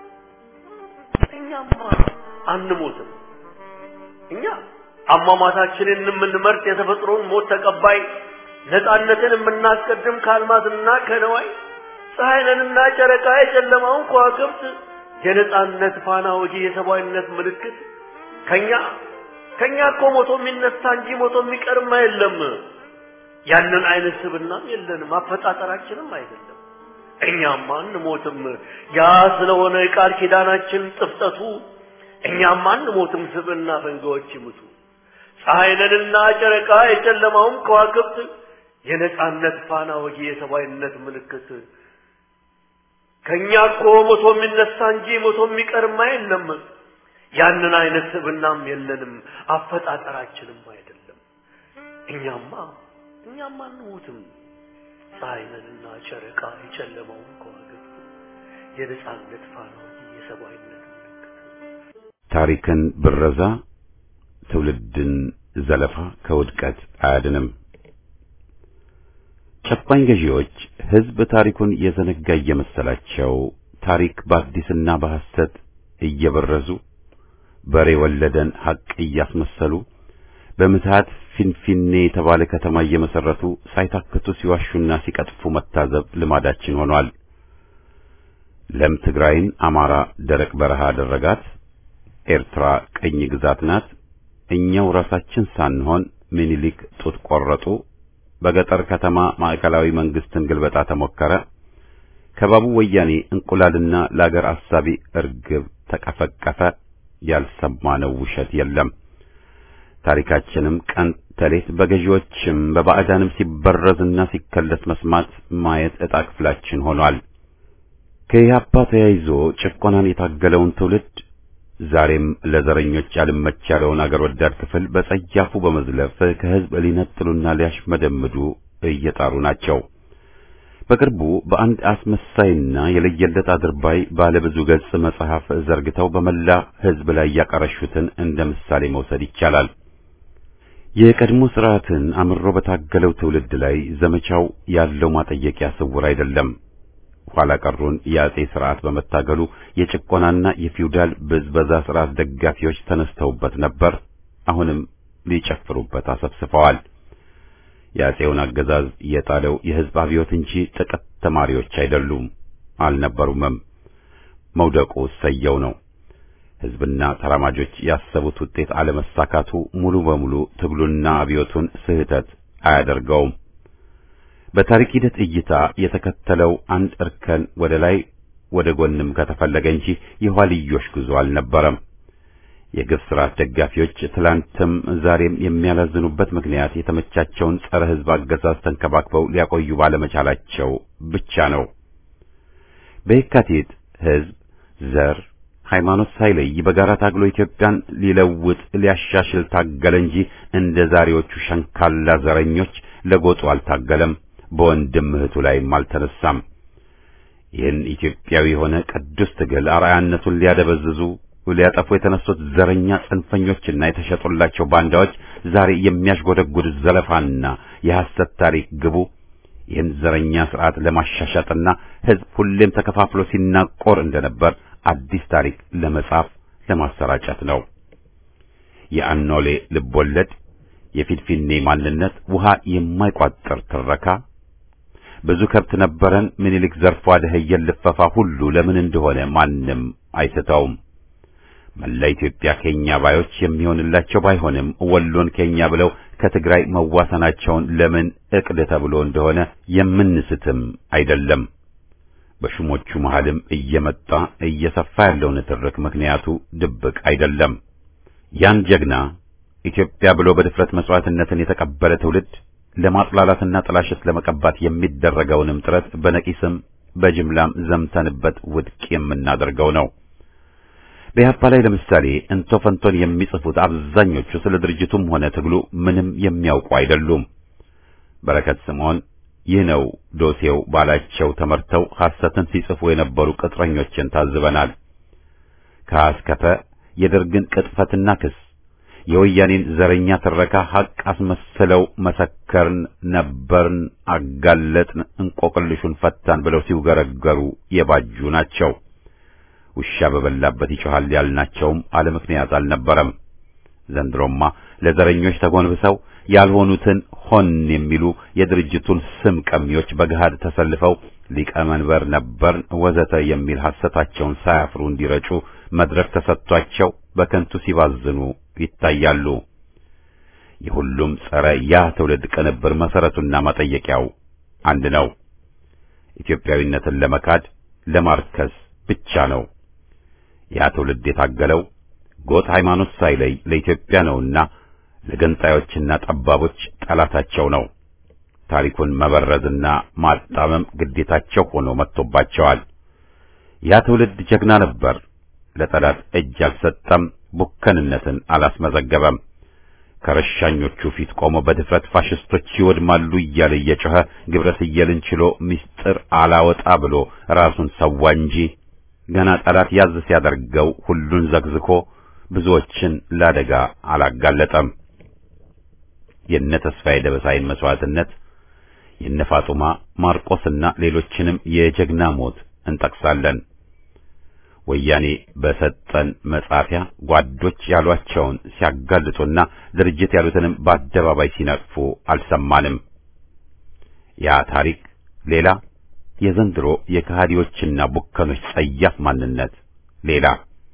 እኛማ አንሞትም እኛ አሟሟታችንን የምንመርጥ የተፈጥሮን ሞት ተቀባይ ነፃነትን የምናስቀድም ከአልማዝና ከነዋይ ፀሐይንና ጨረቃ የጨለማውን ከዋክብት የነፃነት ፋና ወጊ የሰብአዊነት ምልክት ከኛ ከኛ እኮ ሞቶ የሚነሳ እንጂ ሞቶ የሚቀርም የለም ያንን አይነት ስብናም የለንም አፈጣጠራችንም አይደለም እኛም አንሞትም ያ ስለሆነ የቃል ኪዳናችን ጥፍጠቱ እኛም አንሞትም ስብና ፈንጋዎች ይሙቱ ፀሐይንና ጨረቃ የጨለማውም ከዋክብት የነጻነት ፋና ወጊ የሰብአዊነት ምልክት ከኛ እኮ ሞቶ የሚነሳ እንጂ ሞቶ የሚቀርማ የለም ያንን አይነት ስብናም የለንም አፈጣጠራችንም አይደለም እኛማ እኛማ አንሞትም ፀሐይንና ጨረቃ የጨለማውን ከዋክብት የነጻነት ፋና ወጊ የሰብአዊነት ምልክት ታሪክን ብረዛ ትውልድን ዘለፋ ከውድቀት አያድንም። ጨቋኝ ገዢዎች ሕዝብ ታሪኩን የዘነጋ እየመሰላቸው ታሪክ በአዲስና በሐሰት እየበረዙ በሬ ወለደን ሐቅ እያስመሰሉ በምትሃት ፊንፊኔ የተባለ ከተማ እየመሰረቱ ሳይታክቱ ሲዋሹና ሲቀጥፉ መታዘብ ልማዳችን ሆኗል። ለም ትግራይን አማራ ደረቅ በረሃ አደረጋት። ኤርትራ ቅኝ ግዛት ናት። እኛው ራሳችን ሳንሆን ምኒልክ ጡት ቆረጡ። በገጠር ከተማ ማዕከላዊ መንግስትን ግልበጣ ተሞከረ። ከባቡ ወያኔ እንቁላልና ለአገር አሳቢ እርግብ ተቀፈቀፈ። ያልሰማነው ውሸት የለም። ታሪካችንም ቀን ተሌት በገዢዎችም በባዕዳንም ሲበረዝና ሲከለስ መስማት ማየት ዕጣ ክፍላችን ሆኗል። ከኢህአፓ ተያይዞ ጭቆናን የታገለውን ትውልድ ዛሬም ለዘረኞች ያልመች ያለውን አገር ወዳድ ክፍል በጸያፉ በመዝለፍ ከህዝብ ሊነጥሉና ሊያሽመደምዱ እየጣሩ ናቸው። በቅርቡ በአንድ አስመሳይና የለየለት አድርባይ ባለብዙ ገጽ መጽሐፍ ዘርግተው በመላ ህዝብ ላይ ያቀረሹትን እንደ ምሳሌ መውሰድ ይቻላል። የቀድሞ ስርዓትን አምሮ በታገለው ትውልድ ላይ ዘመቻው ያለው ማጠየቂያ ስውር አይደለም። ኋላ ቀሩን የአጼ ስርዓት በመታገሉ የጭቆናና የፊውዳል ብዝበዛ ስርዓት ደጋፊዎች ተነስተውበት ነበር። አሁንም ሊጨፍሩበት አሰብስፈዋል። የአጼውን አገዛዝ የጣለው የህዝብ አብዮት እንጂ ጥቂት ተማሪዎች አይደሉም፣ አልነበሩምም። መውደቁ ሰየው ነው። ህዝብና ተራማጆች ያሰቡት ውጤት አለመሳካቱ ሙሉ በሙሉ ትግሉና አብዮቱን ስህተት አያደርገውም። በታሪክ ሂደት እይታ የተከተለው አንድ እርከን ወደ ላይ ወደ ጎንም ከተፈለገ እንጂ የኋልዮሽ ጉዞ አልነበረም። የግፍ ስርዓት ደጋፊዎች ትላንትም ዛሬም የሚያላዝኑበት ምክንያት የተመቻቸውን ጸረ ህዝብ አገዛዝ ተንከባክበው ሊያቆዩ ባለመቻላቸው ብቻ ነው። በየካቲት ህዝብ ዘር ሃይማኖት ሳይለይ በጋራ ታግሎ ኢትዮጵያን ሊለውጥ ሊያሻሽል ታገለ እንጂ እንደ ዛሬዎቹ ሸንካላ ዘረኞች ለጎጡ አልታገለም፣ በወንድም እህቱ ላይም አልተነሳም። ይህን ኢትዮጵያዊ የሆነ ቅዱስ ትግል አርአያነቱን ሊያደበዝዙ ሊያጠፉ የተነሱት ዘረኛ ጽንፈኞችና የተሸጡላቸው ባንዳዎች ዛሬ የሚያሽጎደጉድ ዘለፋና የሐሰት ታሪክ ግቡ ይህን ዘረኛ ስርዓት ለማሻሻጥና ህዝብ ሁሌም ተከፋፍሎ ሲናቆር እንደነበር አዲስ ታሪክ ለመጻፍ ለማሰራጨት ነው። የአኖሌ ልቦለድ፣ የፊንፊኔ ማንነት፣ ውሃ የማይቋጥር ትረካ፣ ብዙ ከብት ነበረን ምኒልክ ዘርፎ አደኸየን ልፈፋ ሁሉ ለምን እንደሆነ ማንም አይስተውም። መላ ኢትዮጵያ ኬኛ ባዮች የሚሆንላቸው ባይሆንም ወሎን ኬኛ ብለው ከትግራይ መዋሰናቸውን ለምን እቅድ ተብሎ እንደሆነ የምንስትም አይደለም። በሹሞቹ መሃልም እየመጣ እየሰፋ ያለው ንትርክ ምክንያቱ ድብቅ አይደለም። ያን ጀግና ኢትዮጵያ ብሎ በድፍረት መስዋዕትነትን የተቀበለ ትውልድ ለማጥላላትና ጥላሸት ለመቀባት የሚደረገውንም ጥረት በነቂስም በጅምላም ዘምተንበት ውድቅ የምናደርገው ነው። በኢህአፓ ላይ ለምሳሌ እንቶ ፈንቶን የሚጽፉት አብዛኞቹ ስለ ድርጅቱም ሆነ ትግሉ ምንም የሚያውቁ አይደሉም። በረከት ስምዖን ይህ ነው ዶሴው ባላቸው ተመርተው ሐሰትን ሲጽፉ የነበሩ ቅጥረኞችን ታዝበናል። ከአስከፈ የደርግን ቅጥፈትና ክስ የወያኔን ዘረኛ ትረካ ሐቅ አስመስለው መሰከርን፣ ነበርን፣ አጋለጥን፣ እንቆቅልሹን ፈታን ብለው ሲውገረገሩ የባጁ ናቸው። ውሻ በበላበት ይጮሃል ያልናቸውም አለ ምክንያት አልነበረም። ዘንድሮማ ለዘረኞች ተጎንብሰው ያልሆኑትን ሆን የሚሉ የድርጅቱን ስም ቀሚዎች በገሃድ ተሰልፈው ሊቀመንበር ነበርን ወዘተ የሚል ሐሰታቸውን ሳያፍሩ እንዲረጩ መድረክ ተሰጥቷቸው በከንቱ ሲባዝኑ ይታያሉ። የሁሉም ጸረ ያ ትውልድ ቅንብር መሰረቱና መጠየቂያው አንድ ነው። ኢትዮጵያዊነትን ለመካድ ለማርከስ ብቻ ነው። ያ ትውልድ የታገለው ጎጥ ሃይማኖት ሳይለይ ለኢትዮጵያ ነውና ለገንጣዮችና ጠባቦች ጠላታቸው ነው። ታሪኩን መበረዝና ማጣመም ግዴታቸው ሆኖ መጥቶባቸዋል። ያ ትውልድ ጀግና ነበር። ለጠላት እጅ አልሰጠም፣ ቡከንነትን አላስመዘገበም። ከረሻኞቹ ፊት ቆሞ በድፍረት ፋሽስቶች ይወድማሉ እያለ እየጮኸ ግብረ ስየልን ችሎ ምስጢር አላወጣ ብሎ ራሱን ሰዋ እንጂ ገና ጠላት ያዝ ሲያደርገው ሁሉን ዘግዝኮ ብዙዎችን ለአደጋ አላጋለጠም። የነ ተስፋዬ ደበሳይን መስዋዕትነት የነ ፋጡማ ማርቆስና ሌሎችንም የጀግና ሞት እንጠቅሳለን። ወያኔ በሰጠን መጻፊያ ጓዶች ያሏቸውን ሲያጋልጡና ድርጅት ያሉትንም በአደባባይ ሲነቅፉ አልሰማንም። ያ ታሪክ ሌላ፣ የዘንድሮ የከሃዲዎችና ቡከኖች ጸያፍ ማንነት ሌላ።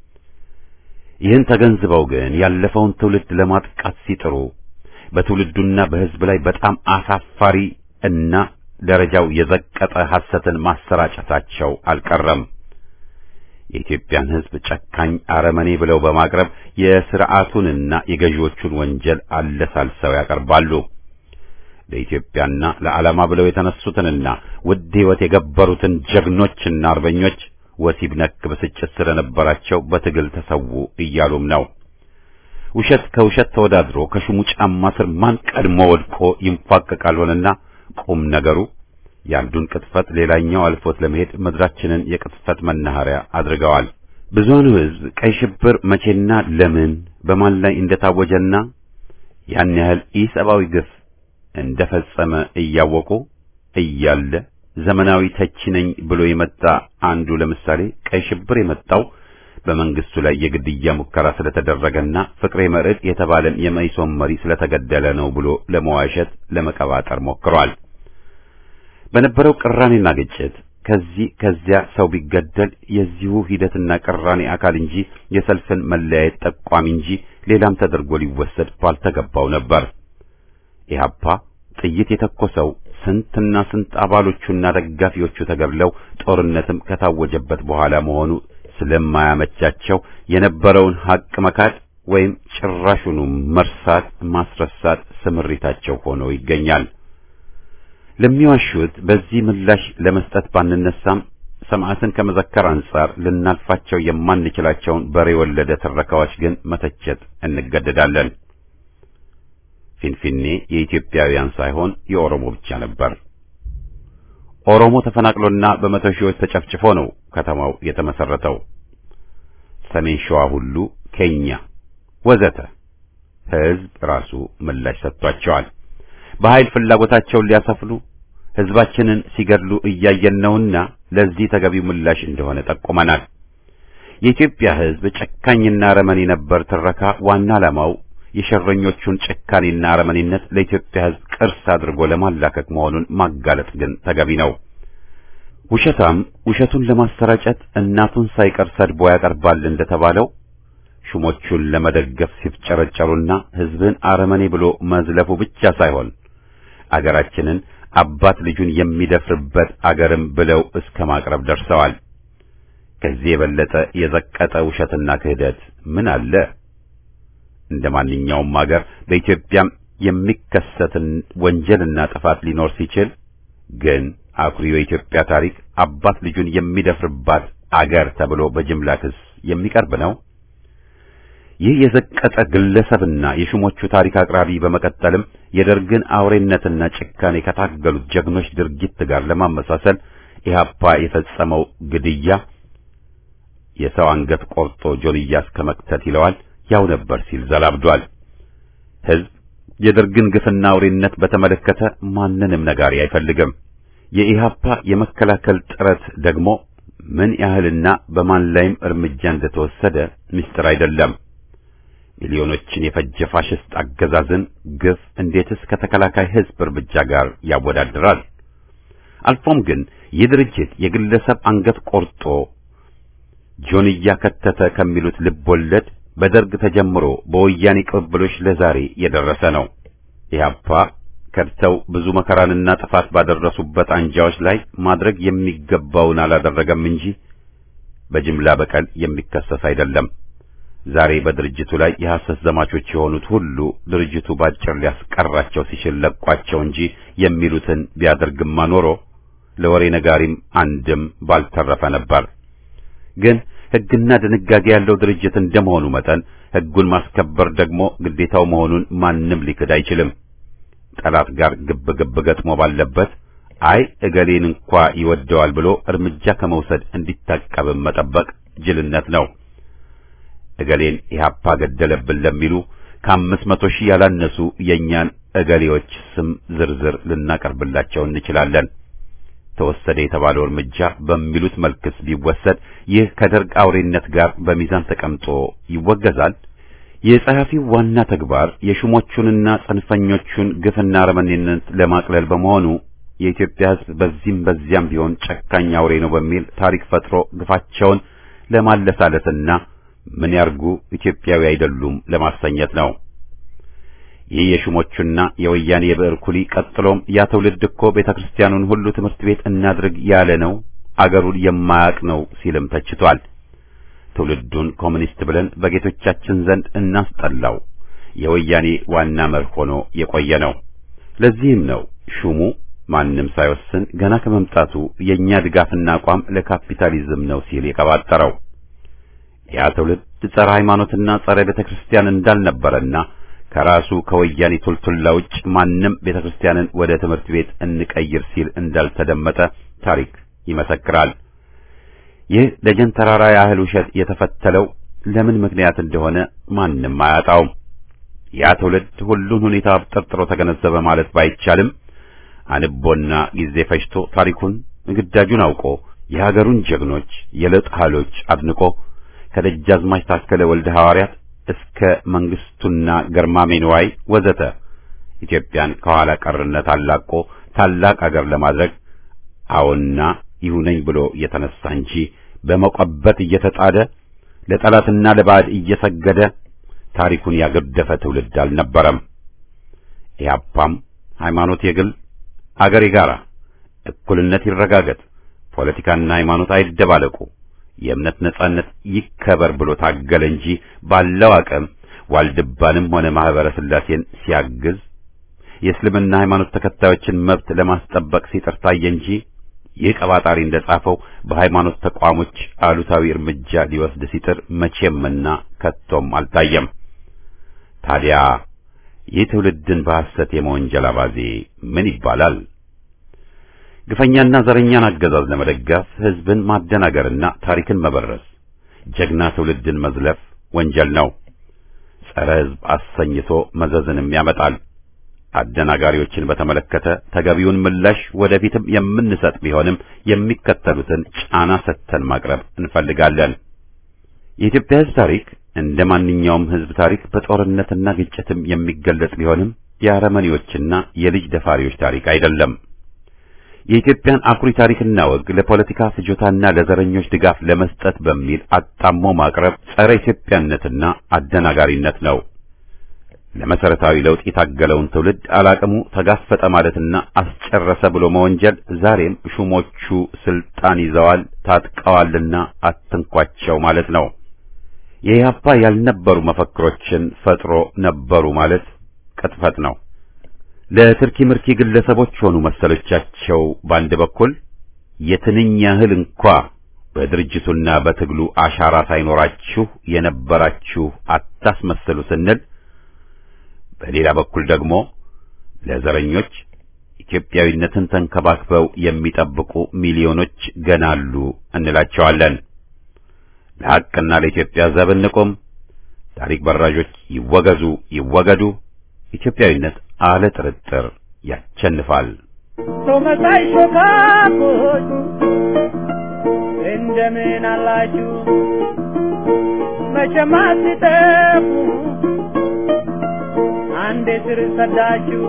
ይህን ተገንዝበው ግን ያለፈውን ትውልድ ለማጥቃት ሲጥሩ በትውልዱና በሕዝብ ላይ በጣም አሳፋሪ እና ደረጃው የዘቀጠ ሐሰትን ማሰራጨታቸው አልቀረም። የኢትዮጵያን ሕዝብ ጨካኝ አረመኔ ብለው በማቅረብ የሥርዓቱንና የገዢዎቹን ወንጀል አለሳልሰው ያቀርባሉ። ለኢትዮጵያና ለዓላማ ብለው የተነሱትንና ውድ ሕይወት የገበሩትን ጀግኖችና አርበኞች ወሲብ ነክ ብስጭት ስለነበራቸው በትግል ተሰዉ እያሉም ነው። ውሸት ከውሸት ተወዳድሮ ከሹሙ ጫማ ስር ማን ቀድሞ ወድቆ ይንፏቀቃል ሆነና ቁም ነገሩ የአንዱን ቅጥፈት ሌላኛው አልፎት ለመሄድ ምድራችንን የቅጥፈት መናኸሪያ አድርገዋል። ብዙውን ሕዝብ ቀይ ሽብር መቼና ለምን በማን ላይ እንደታወጀና ያን ያህል ኢሰብአዊ ግፍ እንደፈጸመ እያወቁ እያለ ዘመናዊ ተቺ ነኝ ብሎ የመጣ አንዱ ለምሳሌ ቀይ ሽብር የመጣው በመንግስቱ ላይ የግድያ ሙከራ ስለተደረገና ፍቅሬ መርዕድ የተባለን የመኢሶን መሪ ስለተገደለ ነው ብሎ ለመዋሸት ለመቀባጠር ሞክሯል። በነበረው ቅራኔና ግጭት ከዚህ ከዚያ ሰው ቢገደል የዚሁ ሂደትና ቅራኔ አካል እንጂ የሰልፍን መለያየት ጠቋሚ እንጂ ሌላም ተደርጎ ሊወሰድ ባልተገባው ነበር። ኢህአፓ ጥይት የተኮሰው ስንትና ስንት አባሎቹና ደጋፊዎቹ ተገድለው ጦርነትም ከታወጀበት በኋላ መሆኑ ስለማያመቻቸው የነበረውን ሀቅ መካድ ወይም ጭራሹኑ መርሳት ማስረሳት ስምሪታቸው ሆኖ ይገኛል። ለሚዋሹት በዚህ ምላሽ ለመስጠት ባንነሳም ሰማዕትን ከመዘከር አንጻር ልናልፋቸው የማንችላቸውን በሬ ወለደ ትረካዎች ግን መተቸት እንገደዳለን። ፊንፊኔ የኢትዮጵያውያን ሳይሆን የኦሮሞ ብቻ ነበር። ኦሮሞ ተፈናቅሎና በመቶ ሺዎች ተጨፍጭፎ ነው ከተማው የተመሰረተው። ሰሜን ሸዋ ሁሉ ኬኛ ወዘተ ሕዝብ ራሱ ምላሽ ሰጥቷቸዋል። በኃይል ፍላጎታቸውን ሊያሰፍሉ ሕዝባችንን ሲገድሉ እያየን ነውና ለዚህ ተገቢው ምላሽ እንደሆነ ጠቁመናል። የኢትዮጵያ ሕዝብ ጨካኝና አረመኔ ነበር ትረካ ዋና ዓላማው የሸረኞቹን ጭካኔና አረመኔነት ለኢትዮጵያ ሕዝብ ቅርስ አድርጎ ለማላከክ መሆኑን ማጋለጥ ግን ተገቢ ነው። ውሸታም ውሸቱን ለማሰራጨት እናቱን ሳይቀር ሰድቦ ያቀርባል እንደተባለው ሹሞቹን ለመደገፍ ሲፍጨረጨሩና ሕዝብን አረመኔ ብሎ መዝለፉ ብቻ ሳይሆን አገራችንን አባት ልጁን የሚደፍርበት አገርም ብለው እስከ ማቅረብ ደርሰዋል። ከዚህ የበለጠ የዘቀጠ ውሸትና ክህደት ምን አለ? እንደ ማንኛውም አገር በኢትዮጵያም የሚከሰትን ወንጀልና ጥፋት ሊኖር ሲችል ግን አኩሪው የኢትዮጵያ ታሪክ አባት ልጁን የሚደፍርባት አገር ተብሎ በጅምላ ክስ የሚቀርብ ነው። ይህ የዘቀጠ ግለሰብና የሹሞቹ ታሪክ አቅራቢ በመቀጠልም የደርግን አውሬነትና ጭካኔ ከታገሉት ጀግኖች ድርጊት ጋር ለማመሳሰል ኢህአፓ የፈጸመው ግድያ የሰው አንገት ቆርጦ ጆንያ እስከ መክተት ይለዋል ያው ነበር ሲል ዘላብዷል። ሕዝብ የደርግን ግፍና አውሬነት በተመለከተ ማንንም ነጋሪ አይፈልግም። የኢህአፓ የመከላከል ጥረት ደግሞ ምን ያህልና በማን ላይም እርምጃ እንደተወሰደ ምስጢር አይደለም። ሚሊዮኖችን የፈጀ ፋሽስት አገዛዝን ግፍ እንዴትስ ከተከላካይ ሕዝብ እርምጃ ጋር ያወዳድራል? አልፎም ግን ይህ ድርጅት የግለሰብ አንገት ቆርጦ ጆንያ ከተተ ከሚሉት ልብ ወለድ በደርግ ተጀምሮ በወያኔ ቅብብሎች ለዛሬ የደረሰ ነው። ኢህአፓ ከድተው ብዙ መከራንና ጥፋት ባደረሱበት አንጃዎች ላይ ማድረግ የሚገባውን አላደረገም እንጂ በጅምላ በቀል የሚከሰስ አይደለም። ዛሬ በድርጅቱ ላይ የሐሰት ዘማቾች የሆኑት ሁሉ ድርጅቱ ባጭር ሊያስቀራቸው ሲችል ለቋቸው እንጂ የሚሉትን ቢያደርግማ ኖሮ ለወሬ ነጋሪም አንድም ባልተረፈ ነበር። ግን ሕግና ድንጋጌ ያለው ድርጅት እንደመሆኑ መጠን ሕጉን ማስከበር ደግሞ ግዴታው መሆኑን ማንም ሊክድ አይችልም። ጠላት ጋር ግብ ግብ ገጥሞ ባለበት አይ እገሌን እንኳ ይወደዋል ብሎ እርምጃ ከመውሰድ እንዲታቀብም መጠበቅ ጅልነት ነው። እገሌን ኢህአፓ ገደለብን ለሚሉ ከአምስት መቶ ሺህ ያላነሱ የእኛን እገሌዎች ስም ዝርዝር ልናቀርብላቸው እንችላለን። ተወሰደ የተባለው እርምጃ በሚሉት መልክስ ቢወሰድ ይህ ከደርግ አውሬነት ጋር በሚዛን ተቀምጦ ይወገዛል። የጸሐፊው ዋና ተግባር የሹሞቹንና ጽንፈኞቹን ግፍና አረመኔነት ለማቅለል በመሆኑ የኢትዮጵያ ሕዝብ በዚህም በዚያም ቢሆን ጨካኝ አውሬ ነው በሚል ታሪክ ፈጥሮ ግፋቸውን ለማለሳለስና ምን ያርጉ ኢትዮጵያዊ አይደሉም ለማሰኘት ነው። ይህ የሹሞቹና የወያኔ የብዕር ኩሊ ቀጥሎም ያ ትውልድ እኮ ቤተ ክርስቲያኑን ሁሉ ትምህርት ቤት እናድርግ ያለ ነው፣ አገሩን የማያውቅ ነው ሲልም ተችቷል። ትውልዱን ኮሚኒስት ብለን በጌቶቻችን ዘንድ እናስጠላው የወያኔ ዋና መርህ ሆኖ የቆየ ነው። ለዚህም ነው ሹሙ ማንም ሳይወስን ገና ከመምጣቱ የእኛ ድጋፍና አቋም ለካፒታሊዝም ነው ሲል የቀባጠረው ያ ትውልድ ጸረ ሃይማኖትና ጸረ ቤተ ክርስቲያን እንዳልነበረና ከራሱ ከወያኔ ቱልቱላ ውጭ ማንም ቤተ ክርስቲያንን ወደ ትምህርት ቤት እንቀይር ሲል እንዳልተደመጠ ታሪክ ይመሰክራል። ይህ ደጀን ተራራ ያህል ውሸት የተፈተለው ለምን ምክንያት እንደሆነ ማንም አያጣውም። ያ ትውልድ ሁሉን ሁኔታ ጠርጥሮ ተገነዘበ ማለት ባይቻልም አንቦና ጊዜ ፈጅቶ ታሪኩን ግዳጁን አውቆ የሀገሩን ጀግኖች የለውጥ ኃይሎች አድንቆ ከደጃዝማች ታከለ ወልደ ሐዋርያት እስከ መንግስቱና ገርማሜ ንዋይ ወዘተ ኢትዮጵያን ከኋላ ቀርነት አላቆ ታላቅ አገር ለማድረግ አዎና ይሁነኝ ብሎ እየተነሳ እንጂ በመቆበት እየተጣደ ለጠላትና ለባዕድ እየሰገደ ታሪኩን ያገደፈ ትውልድ አልነበረም። ኢህአፓም ሃይማኖት የግል አገር የጋራ፣ እኩልነት ይረጋገጥ፣ ፖለቲካና ሃይማኖት አይደባለቁ፣ የእምነት ነጻነት ይከበር ብሎ ታገለ እንጂ ባለው አቅም ዋልድባንም ሆነ ማህበረ ስላሴን ሲያግዝ የእስልምና ሃይማኖት ተከታዮችን መብት ለማስጠበቅ ሲጥር ታየ እንጂ ይህ ቀባጣሪ እንደጻፈው በሃይማኖት ተቋሞች አሉታዊ እርምጃ ሊወስድ ሲጥር መቼምና ከቶም አልታየም። ታዲያ ይህ ትውልድን በሐሰት የመወንጀል አባዜ ምን ይባላል? ግፈኛና ዘረኛን አገዛዝ ለመደገፍ ህዝብን ማደናገርና ታሪክን መበረስ፣ ጀግና ትውልድን መዝለፍ ወንጀል ነው። ጸረ ህዝብ አሰኝቶ መዘዝንም ያመጣል። አደናጋሪዎችን በተመለከተ ተገቢውን ምላሽ ወደፊትም የምንሰጥ ቢሆንም የሚከተሉትን ጫና ሰጥተን ማቅረብ እንፈልጋለን። የኢትዮጵያ ህዝብ ታሪክ እንደ ማንኛውም ህዝብ ታሪክ በጦርነትና ግጭትም የሚገለጽ ቢሆንም የአረመኔዎችና የልጅ ደፋሪዎች ታሪክ አይደለም። የኢትዮጵያን አኩሪ ታሪክና ወግ ለፖለቲካ ፍጆታና ለዘረኞች ድጋፍ ለመስጠት በሚል አጣሞ ማቅረብ ጸረ ኢትዮጵያነትና አደናጋሪነት ነው። ለመሰረታዊ ለውጥ የታገለውን ትውልድ አላቅሙ ተጋፈጠ ማለትና አስጨረሰ ብሎ መወንጀል ዛሬም ሹሞቹ ስልጣን ይዘዋል ታጥቀዋልና አትንኳቸው ማለት ነው። የኢህአፓ ያልነበሩ መፈክሮችን ፈጥሮ ነበሩ ማለት ቅጥፈት ነው። ለትርኪ ምርኪ ግለሰቦች ሆኑ መሰሎቻቸው በአንድ በኩል የትንኝ ያህል እንኳ በድርጅቱና በትግሉ አሻራ ሳይኖራችሁ የነበራችሁ አታስመስሉ ስንል በሌላ በኩል ደግሞ ለዘረኞች ኢትዮጵያዊነትን ተንከባክበው የሚጠብቁ ሚሊዮኖች ገና አሉ እንላቸዋለን። ለሐቅና ለኢትዮጵያ ዘብ እንቁም። ታሪክ በራዦች ይወገዙ ይወገዱ። ኢትዮጵያዊነት አለ ጥርጥር ያቸንፋል። ቶመሳይ ሾካኮች እንደምን አላችሁ? መቼም አትጠፉ አንዴ ስር ሰዳችሁ።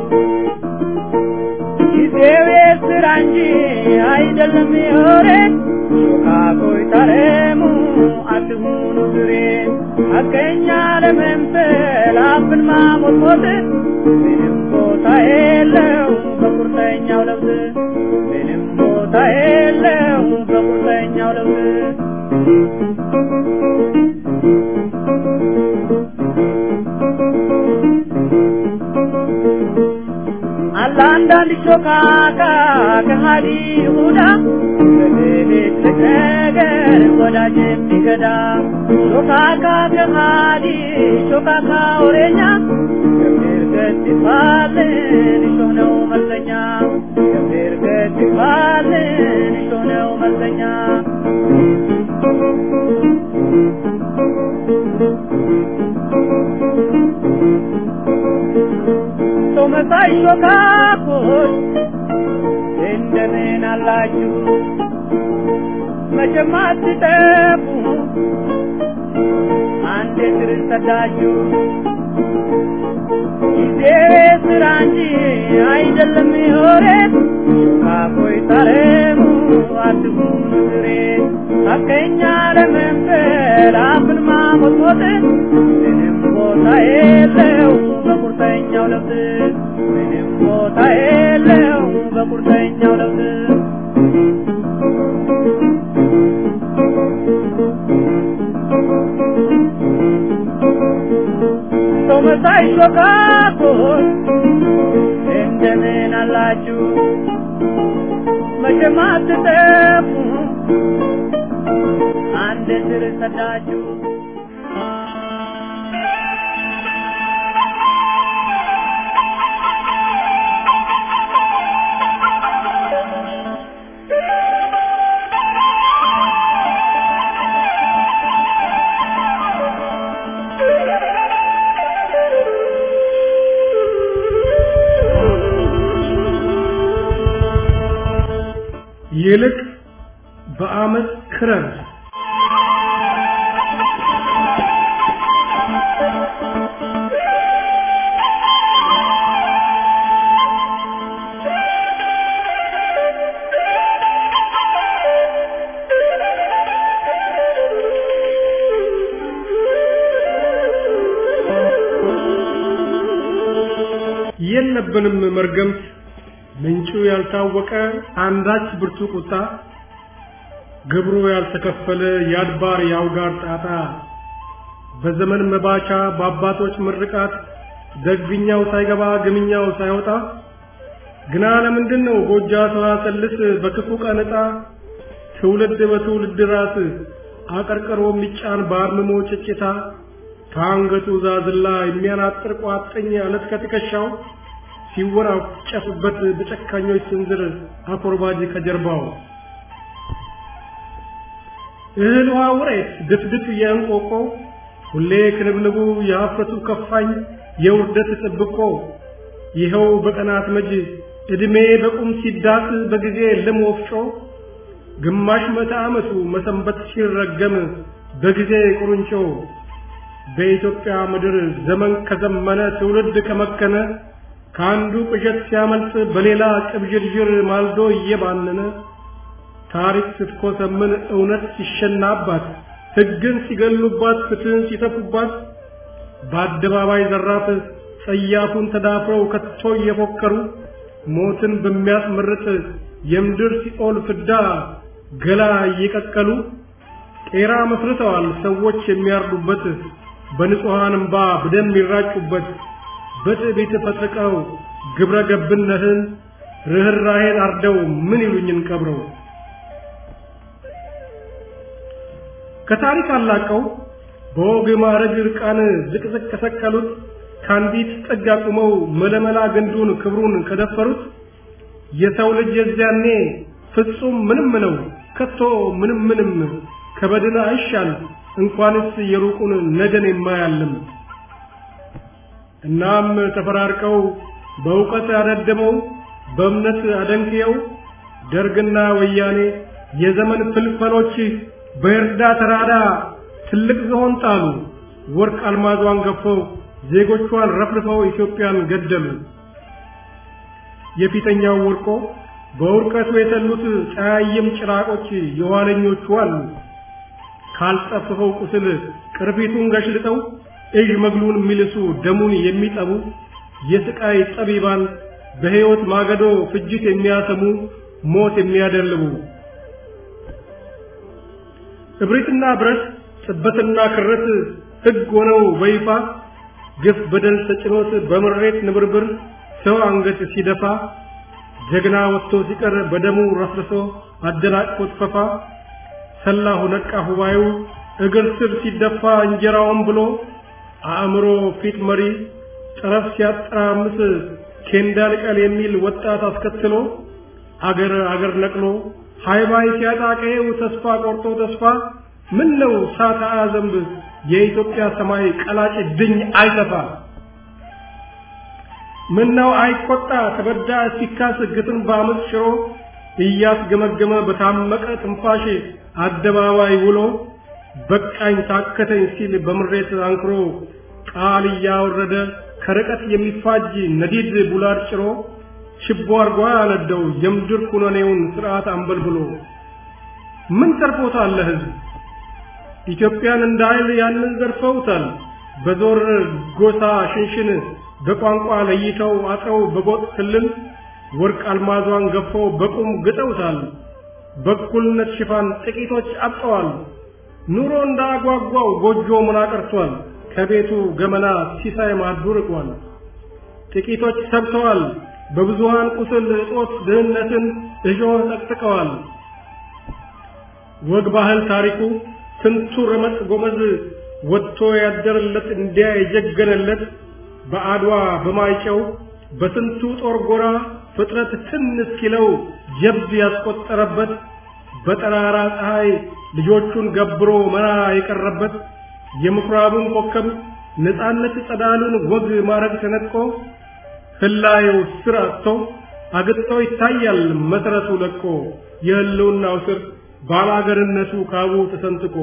ጊዜው የስራ እንጂ አይደለም የወሬ ሾካኮች ታረሙ አትሁኑ ዝሬ ሐቀኛ ለመምሰል አፍን ማሞጥሞጥ ምንም ቦታ የለው በቁርጠኛው ለውዝ ምንም ቦታ የለው በቁርጠኛው ለውዝ አለ አንዳንድ ሾካካ ከሃዲ ይሁዳ በሌሊት ነገር ወዳጅ የሚገዳ ሾካካ ከሃዲ ሾካካ ወሬኛ ገብር ገት ይባልን እሾህ ነው መልሰኛ ገብር ገት ይባልን እሾህ ነው መልሰኛ ሰው መሳይ ሾካኮች እንደምን አላችሁ? መቼም አትጠፉ አንዴ ስር ሰዳችሁ። ጊዜ ስራ እንጂ አይደለም የወሬ ሾካኮች ታረሙ አትሁኑ ዝሬ ሐቀኛ ለመምሰል አፍን ማሞጥሞጥ ምንም ቦታ የለው በቁርጠኛው ለውዝ ምንም ቦታ የለው በቁርጠኛው ለውዝ ሰው መሳይ ሾካኮች እንደምን አላችሁ? መቼም አትጠፉ አንድ ስር ሰዳችሁ ይልቅ በአመፅ ክረር የለብንም መርገምት ምንጩ ያልታወቀ አንዳች ብርቱ ቁጣ ግብሩ ያልተከፈለ የአድባር የአውጋር ጣጣ በዘመን መባቻ በአባቶች ምርቃት ደግኛው ሳይገባ ግምኛው ሳይወጣ ግና ለምንድን ነው ጎጃ ሰዋሰልስ በክፉ ቀን ዕጣ ትውልድ በትውልድ ራስ አቀርቅሮ የሚጫን በአርምሞ ጭጭታ ከአንገቱ ዛዝላ የሚያናጥር ቋጥኝ አለት ከትከሻው ሲወራጨፍበት በጨካኞች ስንዝር አኮርባጅ ከጀርባው እህል ውሃ ውሬት ድፍድፍ የእንቆቆ ሁሌ ክንብንቡ የሀፍረቱ ከፋኝ የውርደት ጥብቆ ይኸው በቀናት መጅ ዕድሜ በቁም ሲዳስ በጊዜ ልም ወፍጮ ግማሽ መቶ ዓመቱ መሰንበት ሲረገም በጊዜ ቁርንጮ በኢትዮጵያ ምድር ዘመን ከዘመነ ትውልድ ከመከነ ከአንዱ ቅዠት ሲያመልጥ በሌላ ቅብዥርዥር ማልዶ እየባነነ ታሪክ ስትኮሰምን እውነት ሲሸናባት ሕግን ሲገሉባት ፍትህን ሲተፉባት በአደባባይ ዘራፍ ጸያፉን ተዳፍረው ከቶ እየፎከሩ ሞትን በሚያስመርጥ የምድር ሲኦል ፍዳ ገላ እየቀቀሉ ቄራ መስርተዋል ሰዎች የሚያርዱበት በንጹሐን እምባ በደም የሚራጩበት በትዕቢት ፈጥቀው ግብረ ገብነትን ርኅራኄን አርደው ምን ይሉኝን ቀብረው ከታሪክ አላቀው በወግ ማዕረግ ዕርቃን ዝቅዝቅ ከሰቀሉት ከአንዲት ጥግ አቁመው መለመላ ግንዱን ክብሩን ከደፈሩት የሰው ልጅ የዚያኔ ፍጹም ምንም ነው ከቶ ምንም ምንም ከበድን አይሻል እንኳንስ የሩቁን ነገን የማያልም እናም ተፈራርቀው በእውቀት አደድመው በእምነት አደንክየው ደርግና ወያኔ የዘመን ፍልፈሎች በእርዳ ተራዳ ትልቅ ዝሆን ጣሉ ወርቅ አልማዟን ገፈው ዜጎቿን ረፍርፈው ኢትዮጵያን ገደሉ የፊተኛው ወርቆ በውርቀቱ የተሉት ጸያይም ጭራቆች የኋለኞቹ አሉ ካልጠፍፈው ቁስል ቅርፊቱን ገሽልጠው እጅ መግሉን የሚልሱ ደሙን የሚጠቡ የስቃይ ጠቢባን በሕይወት ማገዶ ፍጅት የሚያሰሙ ሞት የሚያደልቡ እብሪትና ብረት ጥበትና ክረት ሕግ ሆነው በይፋ ግፍ በደል ተጭኖት በምሬት ንብርብር ሰው አንገት ሲደፋ ጀግና ወጥቶ ሲቀር በደሙ ረፍርሶ አደናቅፎት ፈፋ ሰላሁ ነቃ ሁባዩ እግር ስር ሲደፋ እንጀራውን ብሎ አእምሮ ፊት መሪ ጠረፍ ሲያጠራምስ ኬንዳ ልቀል የሚል ወጣት አስከትሎ አገር አገር ነቅሎ ሃይባይ ሲያጣ ቀዬው ተስፋ ቆርጦ ተስፋ ምን ነው ሳታ ዘንብ የኢትዮጵያ ሰማይ ቀላጭ ድኝ አይተፋ ምን ነው አይቆጣ ተበዳ ሲካስ ግትን በአመፅ ሽሮ እያስገመገመ በታመቀ ትንፋሽ አደባባይ ውሎ በቃኝ ታከተኝ ሲል በምሬት አንክሮ ቃል እያወረደ ከርቀት የሚፋጅ ነዲድ ቡላድ ጭሮ ችቦ አርጓ ያነደው የምድር ኩነኔውን ስርዓት አንበልብሎ ምን ተርፎታል ለህዝብ ኢትዮጵያን እንደ ኃይል ያንን ዘርፈውታል በዞር ጎሳ ሽንሽን በቋንቋ ለይተው አጥረው በጎጥ ክልል ወርቅ አልማዟን ገፈው በቁም ግጠውታል በእኩልነት ሽፋን ጥቂቶች አብጠዋል ኑሮ እንዳጓጓው ጎጆ ምን አቀርቷል ከቤቱ ገመና ሲሳይ ማዱ ርቋል ጥቂቶች ሰብተዋል በብዙሃን ቁስል እጦት ድህነትን እሾህ ጠቅጥቀዋል። ወግ ባህል ታሪኩ ስንቱ ረመጥ ጎመዝ ወጥቶ ያደረለት እንዲያ የጀገነለት በአድዋ በማይጨው በስንቱ ጦር ጎራ ፍጥረት ትን እስኪለው ጀብድ ያስቆጠረበት በጠራራ ፀሐይ ልጆቹን ገብሮ መራ የቀረበት የምኩራቡን ኮከብ ነፃነት ጸዳሉን ወግ ማረግ ተነጥቆ ህላየው ስር አጥቶ አግጥቶ ይታያል መሰረቱ ለቆ የህልውናው ስር ባላገርነቱ ካቡ ተሰንጥቆ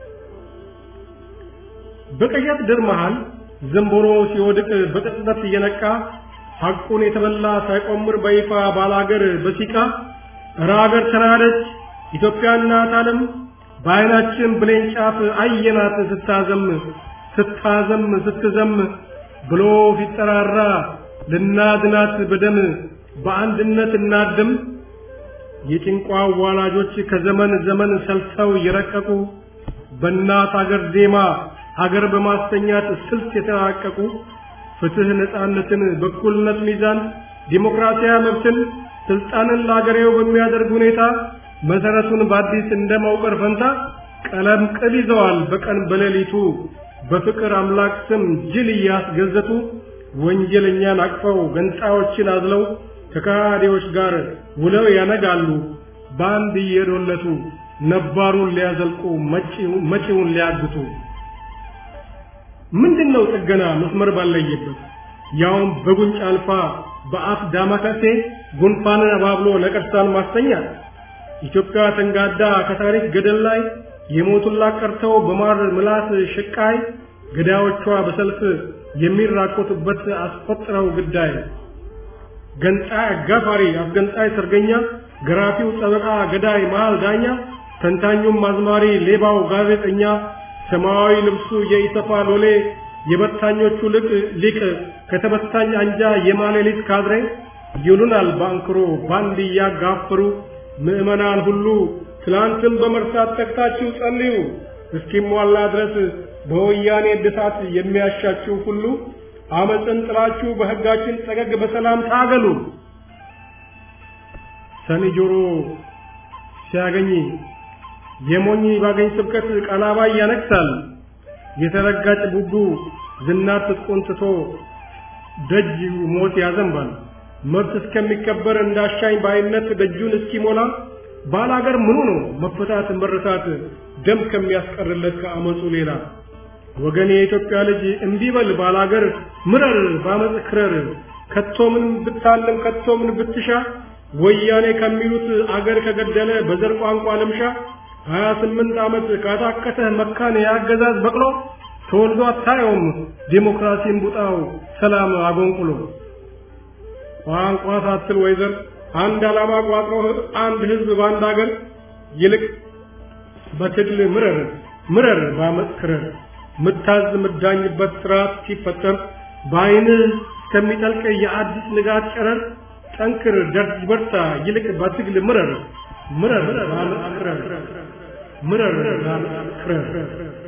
በቀያት ድር መሃል ዘንቦሮ ሲወድቅ በቅጽበት እየነቃ ሐቁን የተበላ ሳይቆምር በይፋ ባላገር በሲቃ እረ አገር ተናደች ኢትዮጵያ እናት ዓለም በዓይናችን ብሌን ጫፍ አየናት ስታዘም ስታዘም ስትዘም ብሎ ሲጠራራ ልናድናት በደም በአንድነት እናድም የጭንቋ ዋላጆች ከዘመን ዘመን ሰልተው የረቀቁ በእናት አገር ዜማ ሀገር በማስተኛት ስልት የተራቀቁ ፍትህ፣ ነፃነትን፣ በኩልነት ሚዛን፣ ዲሞክራሲያዊ መብትን፣ ስልጣንን ለአገሬው በሚያደርግ ሁኔታ መሰረቱን በአዲስ እንደማውቀር ፈንታ ቀለም ቅል ይዘዋል በቀን በሌሊቱ በፍቅር አምላክ ስም ጅል እያስገዘቱ ወንጀለኛን አቅፈው ገንጣዮችን አዝለው ከካዲዎች ጋር ውለው ያነጋሉ በአንድ እየዶለቱ ነባሩን ሊያዘልቁ መጪውን ሊያግቱ ምንድነው ጥገና መስመር ባለየበት ያውም በጉንጭ አልፋ በአፍ ዳማከሴ ጉንፋንን አባብሎ ነቀርሳን ማስተኛ ኢትዮጵያ ተንጋዳ ከታሪክ ገደል ላይ የሞቱላት ቀርተው በማር ምላስ ሽቃይ ገዳዮቿ በሰልፍ የሚራኮቱበት አስቆጥረው ግዳይ ገንጣይ አጋፋሪ አስገንጣይ ሰርገኛ ገራፊው ጠበቃ ገዳይ መሃል ዳኛ ተንታኙም አዝማሪ ሌባው ጋዜጠኛ ሰማያዊ ልብሱ የኢሰፋ ሎሌ የበታኞቹ ልቅ ሊቅ ከተበታኝ አንጃ የማሌሊት ካድሬ ይሉናል ባንክሮ ባንድ እያጋፈሩ ምዕመናን ሁሉ ትላንትን በመርሳት ተግታችሁ ጸልዩ እስኪሟላ ድረስ በወያኔ እድሳት የሚያሻችሁ ሁሉ አመፅን ጥላችሁ በሕጋችን ጠገግ በሰላም ታገሉ። ሰኒ ጆሮ ሲያገኝ የሞኝ ባገኝ ስብከት ቀላባይ ያነግሳል። የተረጋጭ ቡቡ ዝናር ትጥቁን ትቶ ደጅ ሞት ያዘንባል። መብት እስከሚከበር እንዳሻኝ ባይነት ደጁን እስኪሞላ ባላገር ምኑ ነው መፈታት መረታት ደም ከሚያስቀርለት ከአመፁ ሌላ ወገን የኢትዮጵያ ልጅ እምቢ በል ባላገር ምረር ባመፅ ክረር ከቶ ምን ብታለም ከቶ ምን ብትሻ ወያኔ ከሚሉት አገር ከገደለ በዘር ቋንቋ ልምሻ ሀያ ስምንት ዓመት ካታከተህ መካን የአገዛዝ በቅሎ ተወልዶ አታየውም ዴሞክራሲን ቡጣው ሰላም አጎንቁሎ ቋንቋ ሳትል ወይዘር አንድ ዓላማ ቋጥሮ አንድ ህዝብ በአንድ አገር ይልቅ በትግል ምረር ምረር ባመፅ ክረር ምታዝ ምዳኝበት ስርዓት ሲፈጠር በአይንህ እስከሚጠልቅ የአዲስ ንጋት ጨረር ጠንክር ደርጅ በርታ ይልቅ በትግል ምረር ምረር ባመፅ ክረር ምረር ባመፅ ክረር